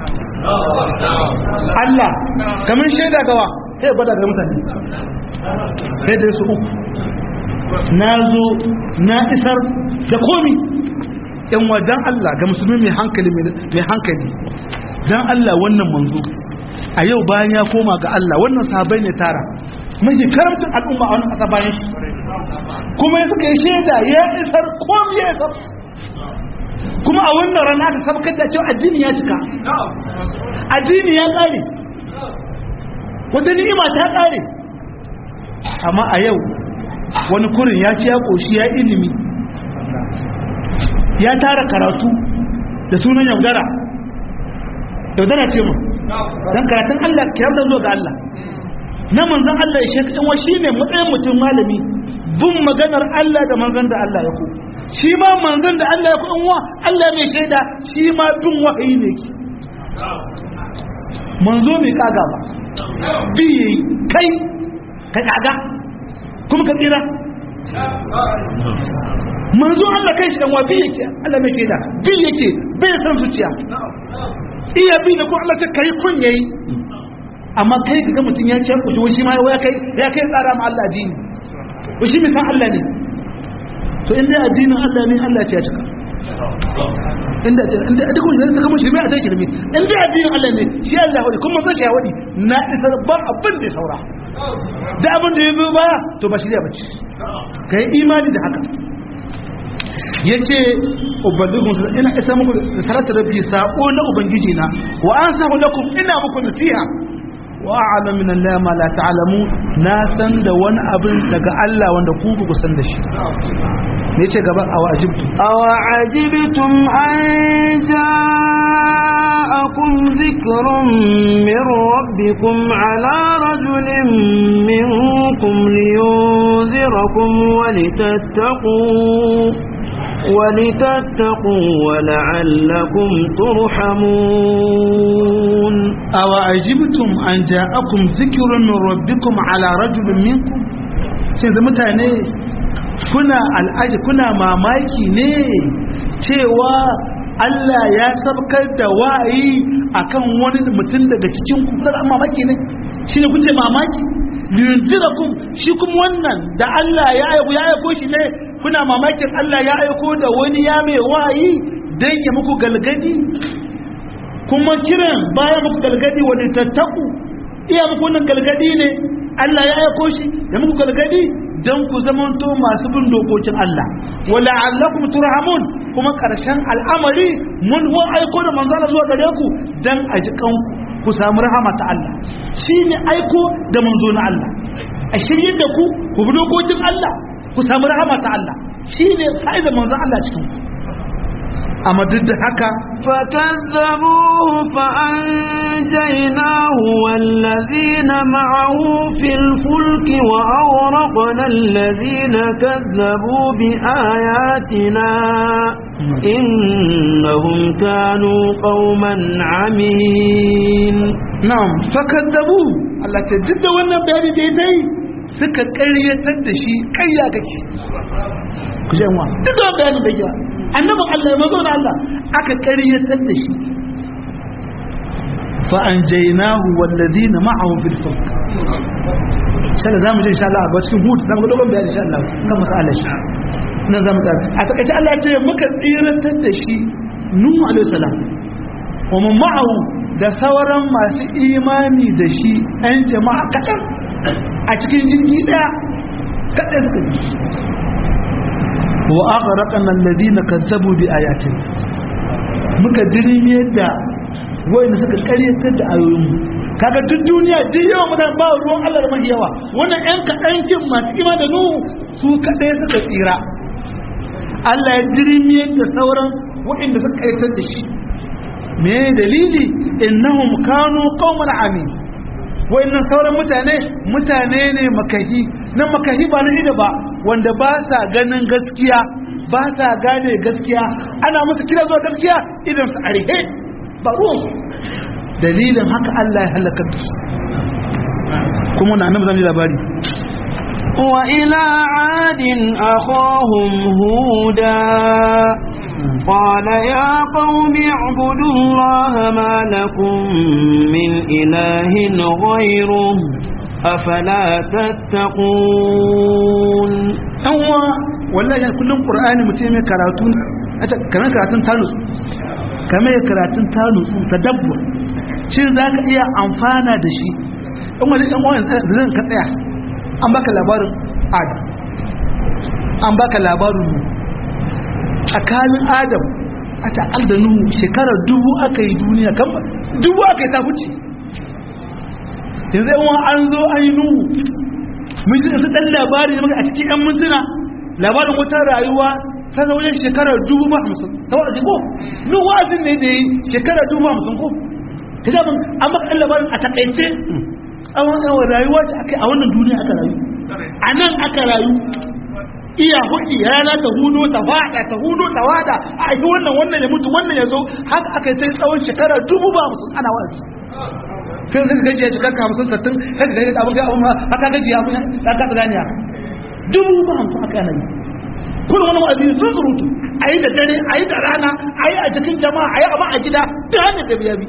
Allah kamar shaida gawa sai bada ga mutane sai da su uku na zo na isar da komi yan wajen Allah ga musulmi mai hankali mai hankali dan Allah wannan manzo a yau bayan ya koma ga Allah wannan sahabbai ne tara mai karamcin al'umma a wannan kasa bayan shi kuma ya suka yi shaida ya isar komi ya isar kuma a wannan rana ta sabkar da cewa addini ya cika addini ya kare wata ni'ima ta kare amma a yau wani kurin ya ci ya koshi ya ilimi ya tara karatu da sunan yaudara yaudara ce mu don karatun Allah kiyar da zo ga Allah na manzan Allah ya shekɗin wa shi ne matsayin mutum malami bin maganar Allah da manzan da Allah ya ku shi ma manzan da Allah ya ku in wa Allah mai shaida shi ma bin wahayi ne ki manzo mai kaga ba bi kai ka kaga kuma ka tsira manzo Allah kai shi dan wa bi yake Allah mai shaida bi yake bai san zuciya iya bi da ko Allah ta kai kun yayi amma kai kaga mutun ya ce ku ji shi ma ya kai ya kai tsara ma Allah addini ko shi misan Allah ne to in dai addinin Allah ne Allah ya cika inda inda duk wanda zai kama shirme a sai shirme in dai addinin Allah ne shi Allah wadi kuma sai ya wadi na isar ba abin da ya saura da abin da ya biyo baya to ba shirya bace kai imani da haka yace ubangijin su ina isa muku da sarata rabbi sako na ubangiji na wa ansahu lakum ina muku nasiha wa a'lamu min Allah ma la ta'lamu na san da wani abin daga Allah wanda ku ba ku san da shi ne ce gaba a wajibtu aw ajibtum an ja'akum dhikrun min rabbikum ala rajulin minkum liyunzirakum wa litattaqu ولتتقوا ولعلكم ترحمون أو أجبتم أن جاءكم ذكر من ربكم على رجل منكم sai mutane kuna al'aji kuna mamaki ne cewa Allah ya sabkar da wa'ayi akan wani mutum daga cikin ku kuna mamaki ne shi ne kuce mamaki liyunzirakum shi kuma wannan da Allah ya aiko ya aiko shi ne kuna mamakin Allah ya aiko da wani ya mai wa'ayi dan ya muku galgadi kuma kiran baya muku galgadi wani tattaku iya muku wannan galgadi ne Allah ya aiko shi ya muku galgadi dan ku zamanto masu bin dokokin Allah wala allakum turhamun kuma karshen al'amari mun wa aiko da manzala zuwa gare ku dan a ji kanku ku samu rahama ta Allah shine aiko da manzo na Allah a shirye da ku ku bi dokokin Allah ku samu rahama ta Allah shine fa'idar manzo Allah cikin ku amma duk da haka فكذبوه فأنجيناه والذين معه في الفلك وأغرقنا الذين كذبوا بآياتنا إنهم كانوا قوما عمين na'am fakaddabu Allah ta duk da wannan bayani da dai suka ƙaryatar da shi ƙarya kake ku ji wa duk da wannan bayani da ya annabin Allah ya mazo da Allah aka ƙaryatar da shi fa anjaynahu walladhina ma'ahu fil fulk sai da zamu ji insha Allah ba cikin hutu zamu ga dogon bayani insha Allah kan masala shi nan zamu ta a takaice Allah ya ce muka tsiratar da shi Nuhu alaihi salam wa man ma'ahu da sauran masu imani da shi ɗan jama'a kaɗan a cikin jirgi ɗaya kaɗan suka yi wa aka raƙa nan ladina kazzabu bi ayatin muka dirimi da wanda suka ƙaryatar da ayoyinmu kaga duk duniya duk yawan mutane ba ruwan Allah da mafi yawa wannan ƴan kaɗan kin masu ima da nuhu su kaɗai suka tsira Allah ya dirimi da sauran waɗanda suka ƙaryatar da shi me dalili innahum kanu qauman amin wayannan sauran mutane mutane ne makahi nan makahi ba na ida ba wanda ba sa ganin gaskiya ba sa gane gaskiya ana musu kira zuwa gaskiya idan su arihe ba ruwan dalilin haka Allah ya halaka su kuma na nan zan labari وإلى عاد أخاهم هودا قال يا قوم اعبدوا الله ما لكم من إله غيره أفلا تتقون أنوا والله يعني كلهم قرآن متيمة كراتون كمان كراتون تانوس كمان كراتون تانوس تدبر shin za ka iya amfana da shi in wani ɗan wani zan ka tsaya an baka labarin adam an baka labarin mu tsakanin adam a ta'al da nuhu shekarar dubu aka yi duniya kan dubu aka yi ta huce yanzu yawan an zo an yi nuhu mun shi su ɗan labari ne a cikin 'yan mintuna labarin wata rayuwa ta zaune shekarar dubu ba hamsin ta wa'azi ko nuhu wa'azin ne da yi shekarar dubu ba hamsin ko ta zama an maka ɗan labarin a takaice a wannan rayuwa ce aka a wannan duniya aka rayu a nan aka rayu iya hudi rana ta hudo ta fada ta hudo ta wada a yi wannan wannan ya mutu wannan ya zo haka aka yi sai tsawon shekara dubu ba musu ana wa'azi sai zai gaji ya cikar hamsin sattin kai gaji abin ga abin haka gaji ya abin ya kasa ganiya dubu ba hamsin aka yana yi kuma wani wa'azi sun surutu a yi da dare a yi da rana a yi a cikin jama'a a yi abin a gida duk hanyar da biya bi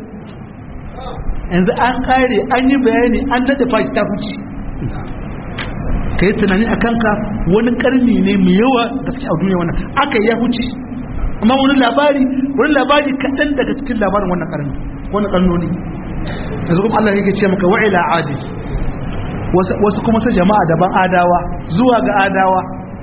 yanzu an kare an yi bayani an daɗe fashi ta huce ka yi tunani a kanka wani karni ne mai yawa gaske a duniya wannan aka ya huce amma wani labari wani labari kaɗan daga cikin labarin wannan karni wani karnoni yanzu kuma Allah yake ce maka wa'ila adi wasu kuma su jama'a daban adawa zuwa ga adawa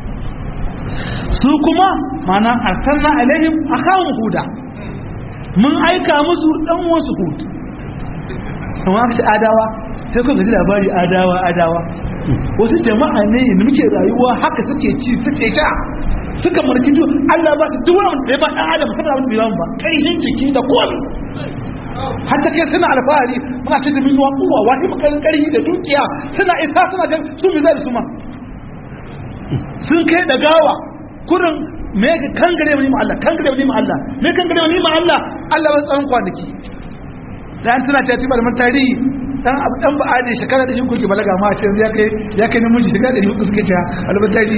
su kuma mana arsalna alaihim akhahum huda mun aika musu dan wasu hud amma aka ce adawa sai kun gaji labari adawa adawa wasu jama'a ne da muke rayuwa haka suke ci suke sha suka marki to Allah ba su duk wani da ya ba dan adam saboda abin bilan ba kaihin jiki da komai hatta kai suna alfahari muna ce da min wa kuwa wani makarin karhi da dukiya suna isa suna ga su mi zai su ma sun kai da gawa kurin me ga kangare mu ma Allah kangare mu ma Allah me kangare mu ma Allah Allah ba tsawon kwanaki dan tana ta tibar man tarihi dan abu dan ba ade shekara da shi kuke balaga ma ce ya kai ya kai namiji shekara da shi kuke suke ta albatari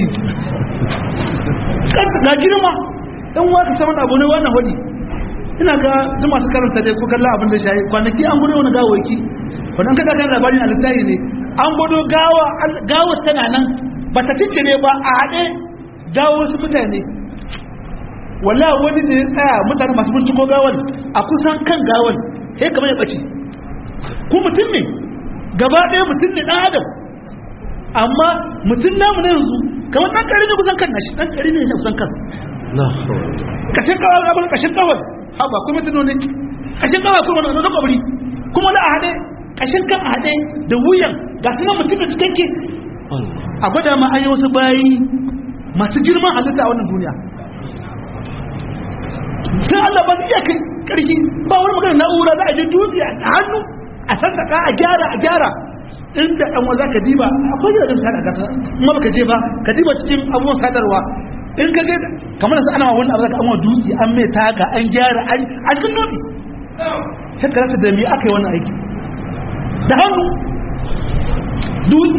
kan ga girma dan waka saman abu ne wannan hodi ina ga duk masu karanta dai ko kallon abin da shayi kwanaki an gudu wani gawaki wannan kada kan labarin alittahi ne an gudu gawa gawa tana nan ba ta cince ne ba a haɗe gawo wasu mutane wala wani ne ya tsaya mutane masu binciko gawan a kusan kan gawan sai kamar ya ɓace ko mutum ne gaba ɗaya mutum ne ɗan adam amma mutum namu na yanzu kamar ɗan ƙari ne kusan kan nashi ɗan ƙari ne ya kusan kan kashin kawai abin kashin kawai haba kuma tuno ne kashin kawai kuma wani wani kwabri kuma na a haɗe kashin kan a haɗe da wuyan ga su nan mutum da cikakke a gwada ma an yi wasu bayi masu girman halitta a wannan duniya sai Allah ba zai iya kai karfi ba wani magana na'ura za a je dutse a hannu a sassaka a gyara a gyara inda ɗan wa za ka diba akwai gidajen sada gasa kuma baka je ba ka diba cikin abubuwan sadarwa in ka ga kamar da ana wani abu zaka amma dutse an mai taga an gyara an a cikin dutse sai ka rasa da me aka yi wannan aiki da hannu dutse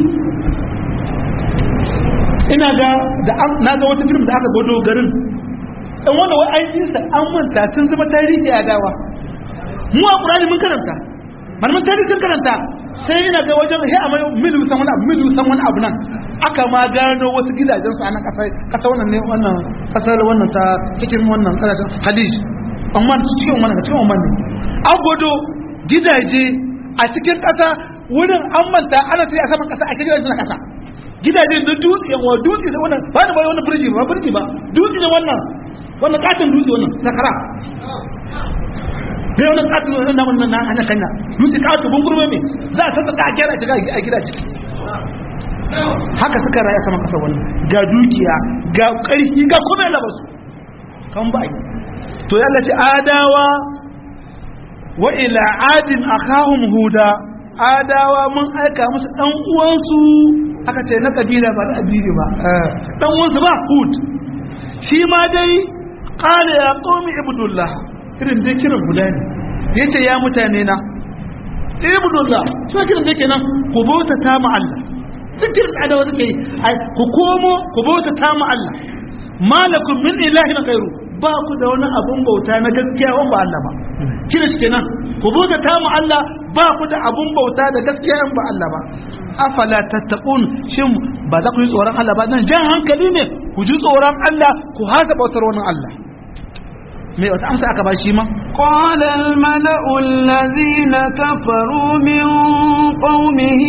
ina ga da na ga wata film da aka gwado garin dan wanda wai an yi sa an manta sun zama tarihi a dawa mu a qur'ani mun karanta malaman tarihi sun karanta sai ina ga wajen he a milu san wani abu milu san wani abu nan aka ma gano wasu gidajen su a nan kasa kasa wannan ne wannan kasar wannan ta cikin wannan kasashen hadij amma cikin wannan cikin wannan ne an gwado gidaje a cikin kasa wurin an manta ana sai a saman kasa a cikin gidajen kasa gidajen da dutse yawa dutse da wannan ba da bai wannan birji ba birji ba dutse da wannan wannan katon dutse wannan sakara dai wannan katon wannan na wannan na ana kanya dutse katon bungurme me za a saka a gyara shiga a gida ciki haka suka raya sama kasa wannan ga dukiya ga karfi ga kuma yana basu kan ba to yalla ce adawa wa ila adin akhahum huda adawa mun aika musu dan uwansu aka ce na kabila ba na abiri ba dan uwansu ba hud shi ma dai qala ya qaumi ibudullah irin dai kiran guda ne yace ya mutane na ibudullah shi kiran dai kenan ku bauta ta ma Allah duk kiran da adawa suke yi ku komo ku bauta ta ma Allah malakum min ilahin ghairu ba ku da wani abun bauta na gaskiya wanda ba Allah ba kira shi kenan ku bauta ta mu Allah ba ku da abun bauta da gaskiya in ba Allah ba afala tattaqun shin ba za ku yi tsoron Allah ba nan jan hankali ne ku ji tsoron Allah ku hasa bautar wani Allah me wata amsa aka ba shi ma قال الملأ الذين كفروا من قومه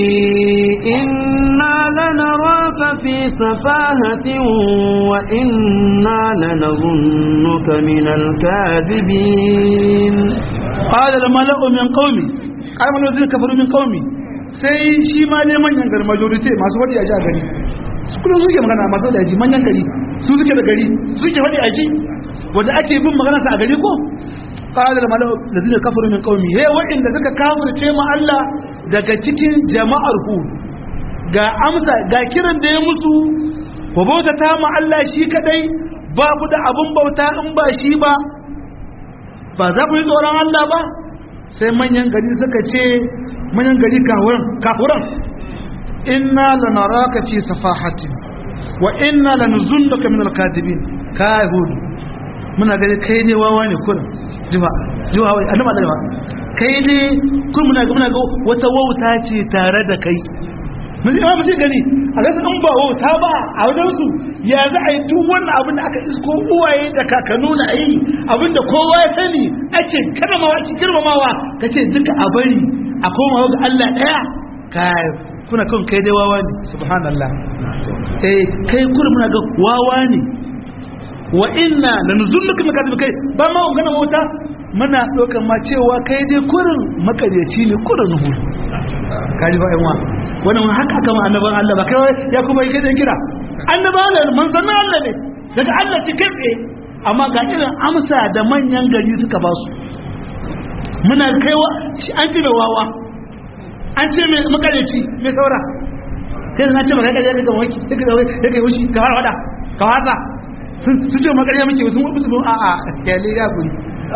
إنا لنراك في سفاهة وإنا لنظنك من الكاذبين قال الملأ من قومي قال الملأ الذين كفروا من قومي sai shi ma ne manyan gari majority masu wadi a ji a gari su kullum suke magana masu wadi a ji manyan gari su suke da gari suke wadi a ji wanda ake bin magana sa a gari ko qala al mala'u ladina kafaru min qaumi he wa'inda suka kafirce ma Allah daga cikin jama'ar hu ga amsa ga kiran da ya musu ku bauta ta ma Allah shi kadai ba ku da abun bauta in ba shi ba ba za ku yi tsoron Allah ba sai manyan gari suka ce manyan gari kafuran kafuran inna lanaraka fi safahatin wa inna lanuzunnuka min alkadibin ka hudu muna gani kai ne wawa ne kun jima jima wai annaba da kai ne kun muna ga muna ga wata wauta ce tare da kai mun ji amma gani a ga an ba wauta ba a wajen su ya za a yi duk wannan abin da aka isko uwaye da kakannu na yi abin da kowa ya sani ake karamawa ake girmamawa kace duka a bari a koma ga Allah daya kai kuna kan kai dai wawa ne subhanallah eh kai kuna muna ga wawa ne wa inna lanzunnuka min kadhib kai ba ma gana mota muna dokan ma cewa kai dai kurin makaryaci ne kurin hu kaji ba yanwa wannan haka aka ma annaban Allah ba kai ya kuma yi kai kira annaban Allah manzon Allah ne daga Allah ci kai amma ga irin amsa da manyan gari suka ba su muna kaiwa an ce mai wawa an ce mai makaryaci mai saura sai na ce maka kai kai ga waki kai ga waki kai wushi ka fara wada ka wasa sun ce makarya muke sun wasu su a a kyale ya guri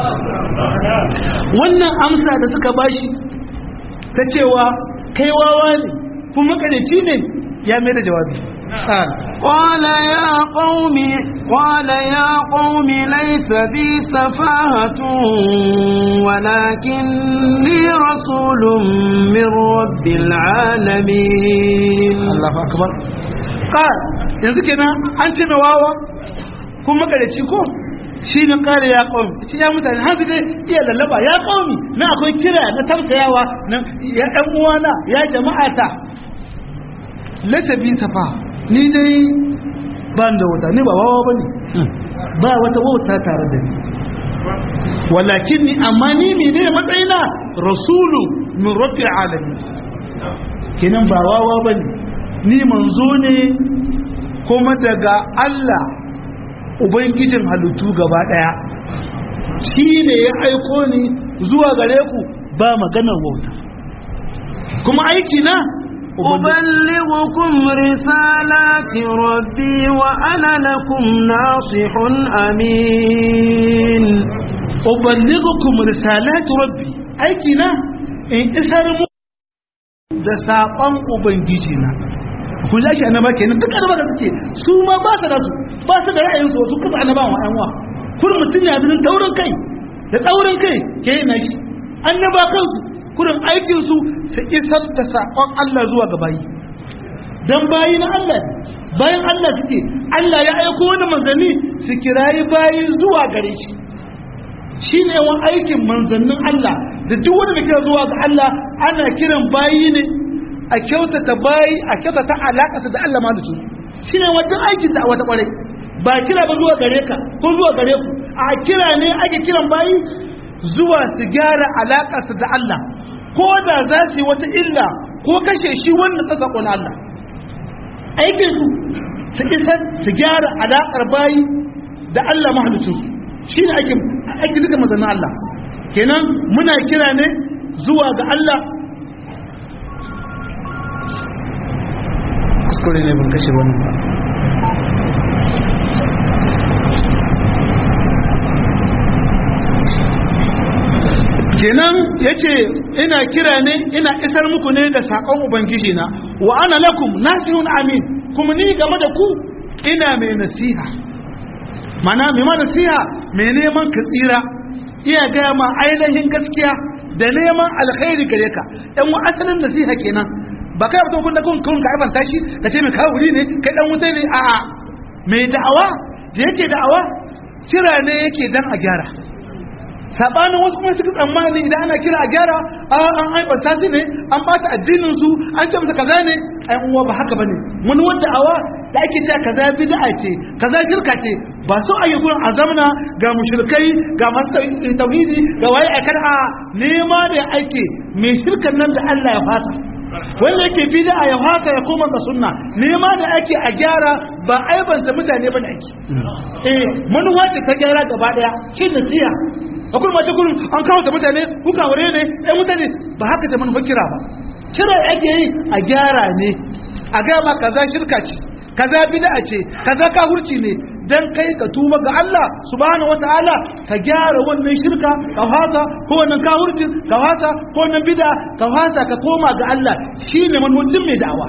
wannan amsa da suka bashi ta cewa kai wawa ne kuma makaryaci ne ya mai da jawabi قال يا قوم قال يا قوم ليس بي سفاهة ولكني رسول من رب العالمين الله أكبر قال yanzu kenan an ce mai wawa kuma makarici ko shi ne kare ya ƙaumi ce ya mutane hanzu dai iya lallaba ya ƙaumi na akwai kira na tamsayawa na ya ɗan uwana ya jama'ata latabi tafa ni dai ba da wata ni ba wawa ba ne ba wata wauta tare da ni walakin ni amma ni ne ne matsayina rasulu min rabbil alamin kenan ba wawa ba ne ni manzo ne kuma daga Allah ubangijin halittu gaba daya shi ne ya aiko ni zuwa gare ku ba maganar wauta kuma aiki na أبلغكم رسالات ربي وأنا لكم ناصح أمين uballighukum risalati rabbi aiki na in isar mu da saƙon ubangiji na ku ja shi annaba kenan duk annaba da suke su ma ba su da su ba su da ra'ayin su su kuma annabawan wa ƴan wa kullum mutum ya bin taurin kai da taurin kai ke yin shi annaba kansu kurin aikin su su isar da saƙon Allah zuwa ga bayi dan bayi na Allah bayan Allah suke Allah ya aiko wani manzanni su kirayi bayi zuwa gare shi shi ne yawan aikin manzannin Allah da duk wanda da kira zuwa ga Allah ana kiran bayi ne a kyautata bayi a kyautata alaƙasa da Allah ma da su shi ne wajen aikin da wata ƙwarai ba kira ba zuwa gare ka ko zuwa gare ku a kira ne ake kiran bayi zuwa su gyara alaƙasa da Allah ko da za su yi wata illa ko kashe shi wannan ta saƙon Allah aikin su su isa su gyara alaƙar bayi da Allah mahalicin shi ne aikin aiki duka mazanin Allah kenan muna kira ne zuwa ga Allah kuskure ne ban kashe wani ba kenan ya ce ina kira ne ina isar muku ne da saƙon ubangiji na wa ana lakum nasihun amin kuma ni game da ku ina mai nasiha mana mai ma nasiha mai neman ka tsira iya gaya ma ainihin gaskiya da neman alkhairi gare ka ɗan wa asalin nasiha kenan ba kai mutum kun da kun kun ka aibanta shi ka ce mai kawo ne kai dan wuta ne a'a mai da'awa da yake da'awa kira ne yake dan a gyara sabanin wasu kuma suka tsammani idan ana kira a gyara a an aibanta su ne an bata addinin su an ce masa kaza ne ai uwa ba haka bane wani wanda awa da ake cewa kaza bid'a ce kaza shirka ce ba so a yi gurin azamna ga mushrikai ga masu tauhidi ga waye aikar a nema da ake mai shirkan nan da Allah ya fasa wanda yake bid'a ya haka ya koma ga sunna nema da ake a gyara ba aibanta mutane bane ake eh manuwa ce ta gyara gaba daya shi nasiha akwai mace gurin an kawo ta mutane kuka wure ne ɗan mutane ba haka ta manufa kira ba kira ake yi a gyara ne a gama kaza shirka ce kaza bid'a ce kaza kahurci ne dan kai ka tuba ga Allah subhanahu wataala ka gyara wannan shirka ka fasa ko wannan kahurcin ka fasa ko wannan bid'a ka fasa ka koma ga Allah shine manhajin mai da'awa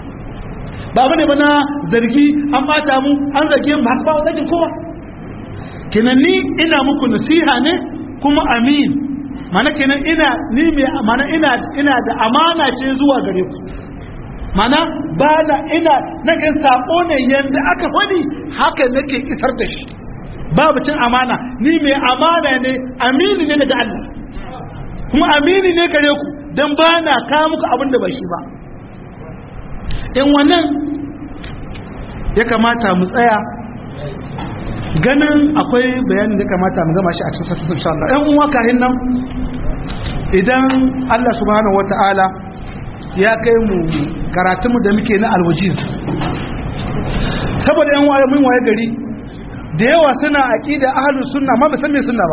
ba bane bana zargi an bata mu an zage mu haka ba wata kowa kenan ni ina muku nasiha ne kuma amin mana kenan ina ni mai mana ina ina da amana ce zuwa gare ku mana ba na ina na kan sako ne yanda aka faɗi haka nake isar da shi babu cin amana ni mai amana ne amini ne daga Allah kuma amini ne gare ku dan ba na kawo muku abin da ba shi ba in wannan ya kamata mu tsaya ganin akwai bayanin da kamata mu gama shi a cikin sattu insha Allah ɗan uwa kahin nan idan Allah subhanahu wata'ala ya kai mu karatunmu da muke na alwajiz saboda yan waye mun waye gari da yawa suna aqida ahlus sunna ma ba san me sunna ba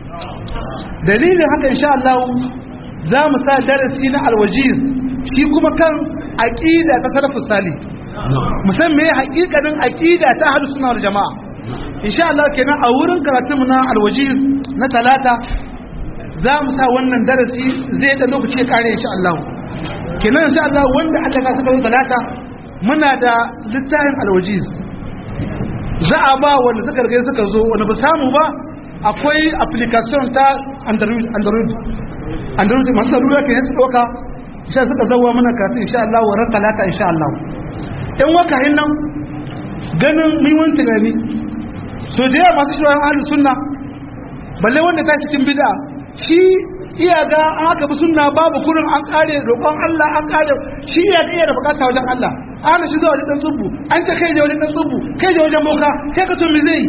dalilin haka insha Allah za mu sa darasi na alwajiz shi kuma kan aqida ta salafus salih musan me haƙiƙanin aqida ta ahlus sunna wal jamaa insha Allah kenan a wurin karatunmu na alwajiz na talata za mu sa wannan darasi zai da lokaci ya kare insha Allah kenan insha Allah wanda aka ka suka talata muna da littafin alwajiz za a ba wanda suka rage suka zo wanda ba samu ba akwai application ta android android android masu salula ke su doka insha suka zauwa mana karatu insha Allah wa ran talata insha Allah in wakahin nan ganin mun tunani so da yawa masu shirin ahlus sunna balle wanda ta cikin bid'a shi iya ga an haka bi sunna babu kurin an kare roƙon Allah an kare shi iya ga iya da bukata wajen Allah ana shi zuwa wajen dan tsubu an ce kai je wajen dan tsubu kai je wajen boka kai ka to me zai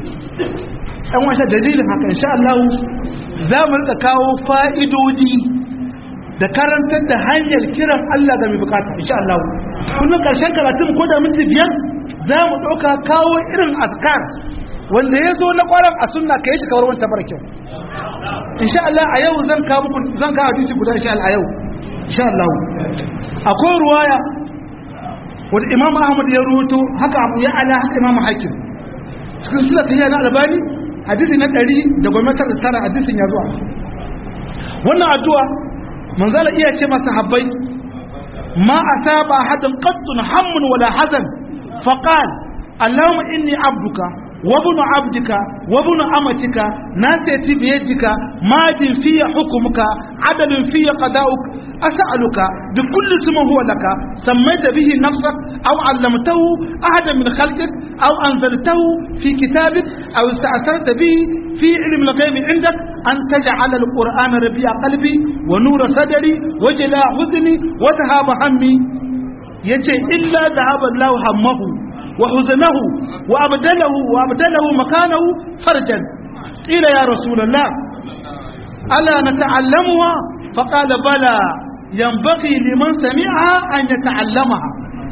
dan wasa dalilin haka insha Allah za mu rika kawo fa'idodi da karantar da hanyar kiran Allah ga mai bukata insha Allah kullum karshen karatun ko da minti biyar za mu ɗauka kawo irin azkar wanda ya zo na kwaran a sunna ka yi shi kawar wanta mara kyau insha Allah a yau zan kawo muku zan kawo hadisi guda insha Allah a yau insha Allah akwai ruwaya wanda Imam Ahmad ya ruwato haka Abu ya ala haka Imam Hakim cikin sura ta na Albani hadisi na 100 da gwamnatin da tara hadisin ya zuwa wannan addu'a manzala iya ce masa habbai ma asaba hadan qattun hammun wala hazan faqal اللهم إني عبدك وابن عبدك وابن أمتك ناسيتي بيدك ماد في حكمك عدل في قضاؤك أسألك بكل اسم هو لك سميت به نفسك أو علمته أحدا من خلقك أو أنزلته في كتابك أو استأثرت به في علم الغيب عندك أن تجعل القرآن ربيع قلبي ونور صدري وجلاء حزني وذهاب همي يجي إلا ذهب الله همه وحزنه وأبدله وأبدله مكانه فرجا قيل يا رسول الله ألا نتعلمها فقال بلى ينبغي لمن سمعها أن يتعلمها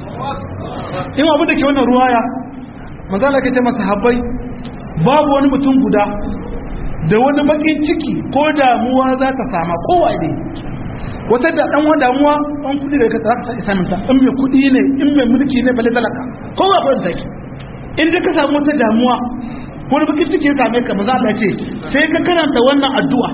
إما بدك وانا رواية مازالك كما صحابي babu wani mutum guda da wani bakin ciki ko damuwa za ta sama kowa ne wata da dan wanda damuwa an kudi da ka zaka sai samun ta in mai kudi ne in mai mulki ne balle talaka kowa ko take in ka samu wata damuwa ko da bakin ciki ya same ka maza Allah ce sai ka karanta wannan addu'a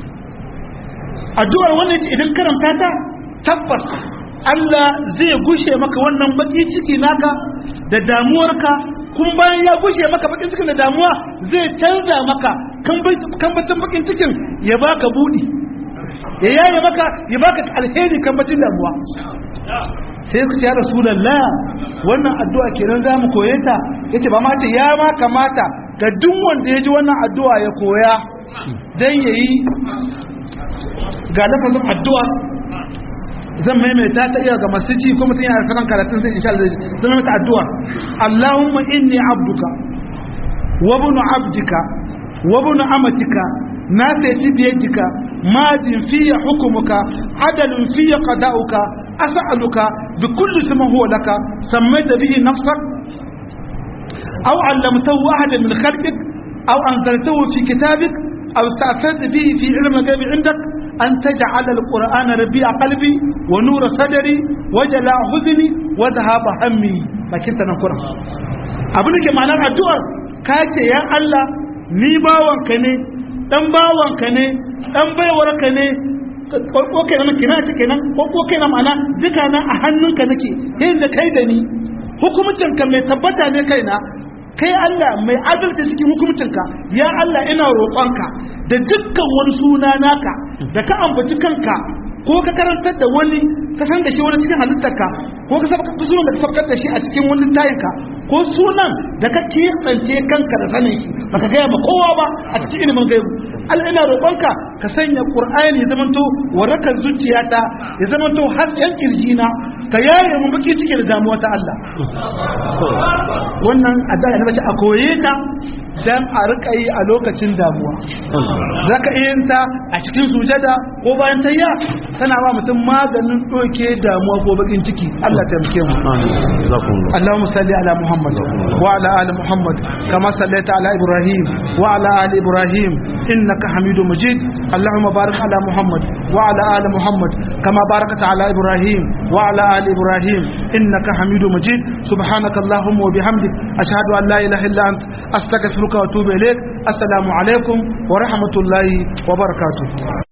addu'ar wannan ce idan karanta ta tabbas Allah zai gushe maka wannan bakin ciki naka da damuwarka kun bayan ya gushe maka bakin cikin da damuwa zai canza maka kambacin bakin cikin ya baka budi ya yaye maka ya baka alheri kambacin damuwa sai ku ce ya rasulullah wannan addu'a kenan za mu koye ta yace ba mata ya ma kamata ga duk wanda ya ji wannan addu'a ya koya dan yayi ga lafazin addu'a zan maimaita ta iya ga masu ci ko mutum yana sakan karatun sai insha Allah zan maimaita addu'a Allahumma inni abduka wa ibn abdika wa ibn amatika nasiyati bi yadika madin fi hukmuka adalun fi qada'uka as'aluka bi kulli ismin huwa laka sammaita bihi nafsak aw 'allamtahu ahadan min khalqik aw anzaltahu fi kitabik aw ista'tharta bihi fi 'ilmi al-ghayb 'indak أن تجعل القرآن ربيع قلبي ونور صدري وجلاء حزني وذهاب همي لكن تنقر abin da ke ma'anar addu'ar ka ce ya Allah ni bawanka ne dan bawanka ne dan baiwarka ne ko kenan kina ce kenan ko ko kenan ma'ana duka na a hannunka nake yayin da kai da ni hukumcin ka mai tabbata ne kaina kai Allah mai adalci cikin hukumcinka ya Allah ina roƙonka da dukkan wani suna naka da ka ambaci kanka ko ka karantar da wani ka san da shi wani cikin halittarka ko ka sabaka sunan da ka sabakar da shi a cikin wani tayinka ko sunan da ka kiyance kanka da sanin shi baka gaya ma kowa ba a cikin ilimin gaibu Allah ina roƙonka ka sanya Qur'ani ya zamanto warakan zuciyata ya zamanto har yan kirjina ka yaye mu baki cike da damuwa ta Allah wannan addu'a ne bace a koye ta dan a rika yi a lokacin damuwa zaka iya yin ta a cikin sujada ko bayan tayya tana ba mutum maganin doke damuwa ko bakin ciki Allah ta muke mu Allahumma salli ala Muhammad wa ala ali Muhammad kama sallaita ala Ibrahim wa ala ali Ibrahim innaka Hamidum Majid Allahumma barik ala Muhammad wa ala ali Muhammad kama barakta ala Ibrahim wa ala ali Ibrahim innaka Hamidum Majid subhanaka Allahumma wa bihamdik ashhadu an la ilaha illa anta astaghfiruka wa atubu ilaik assalamu alaikum wa rahmatullahi wa barakatuh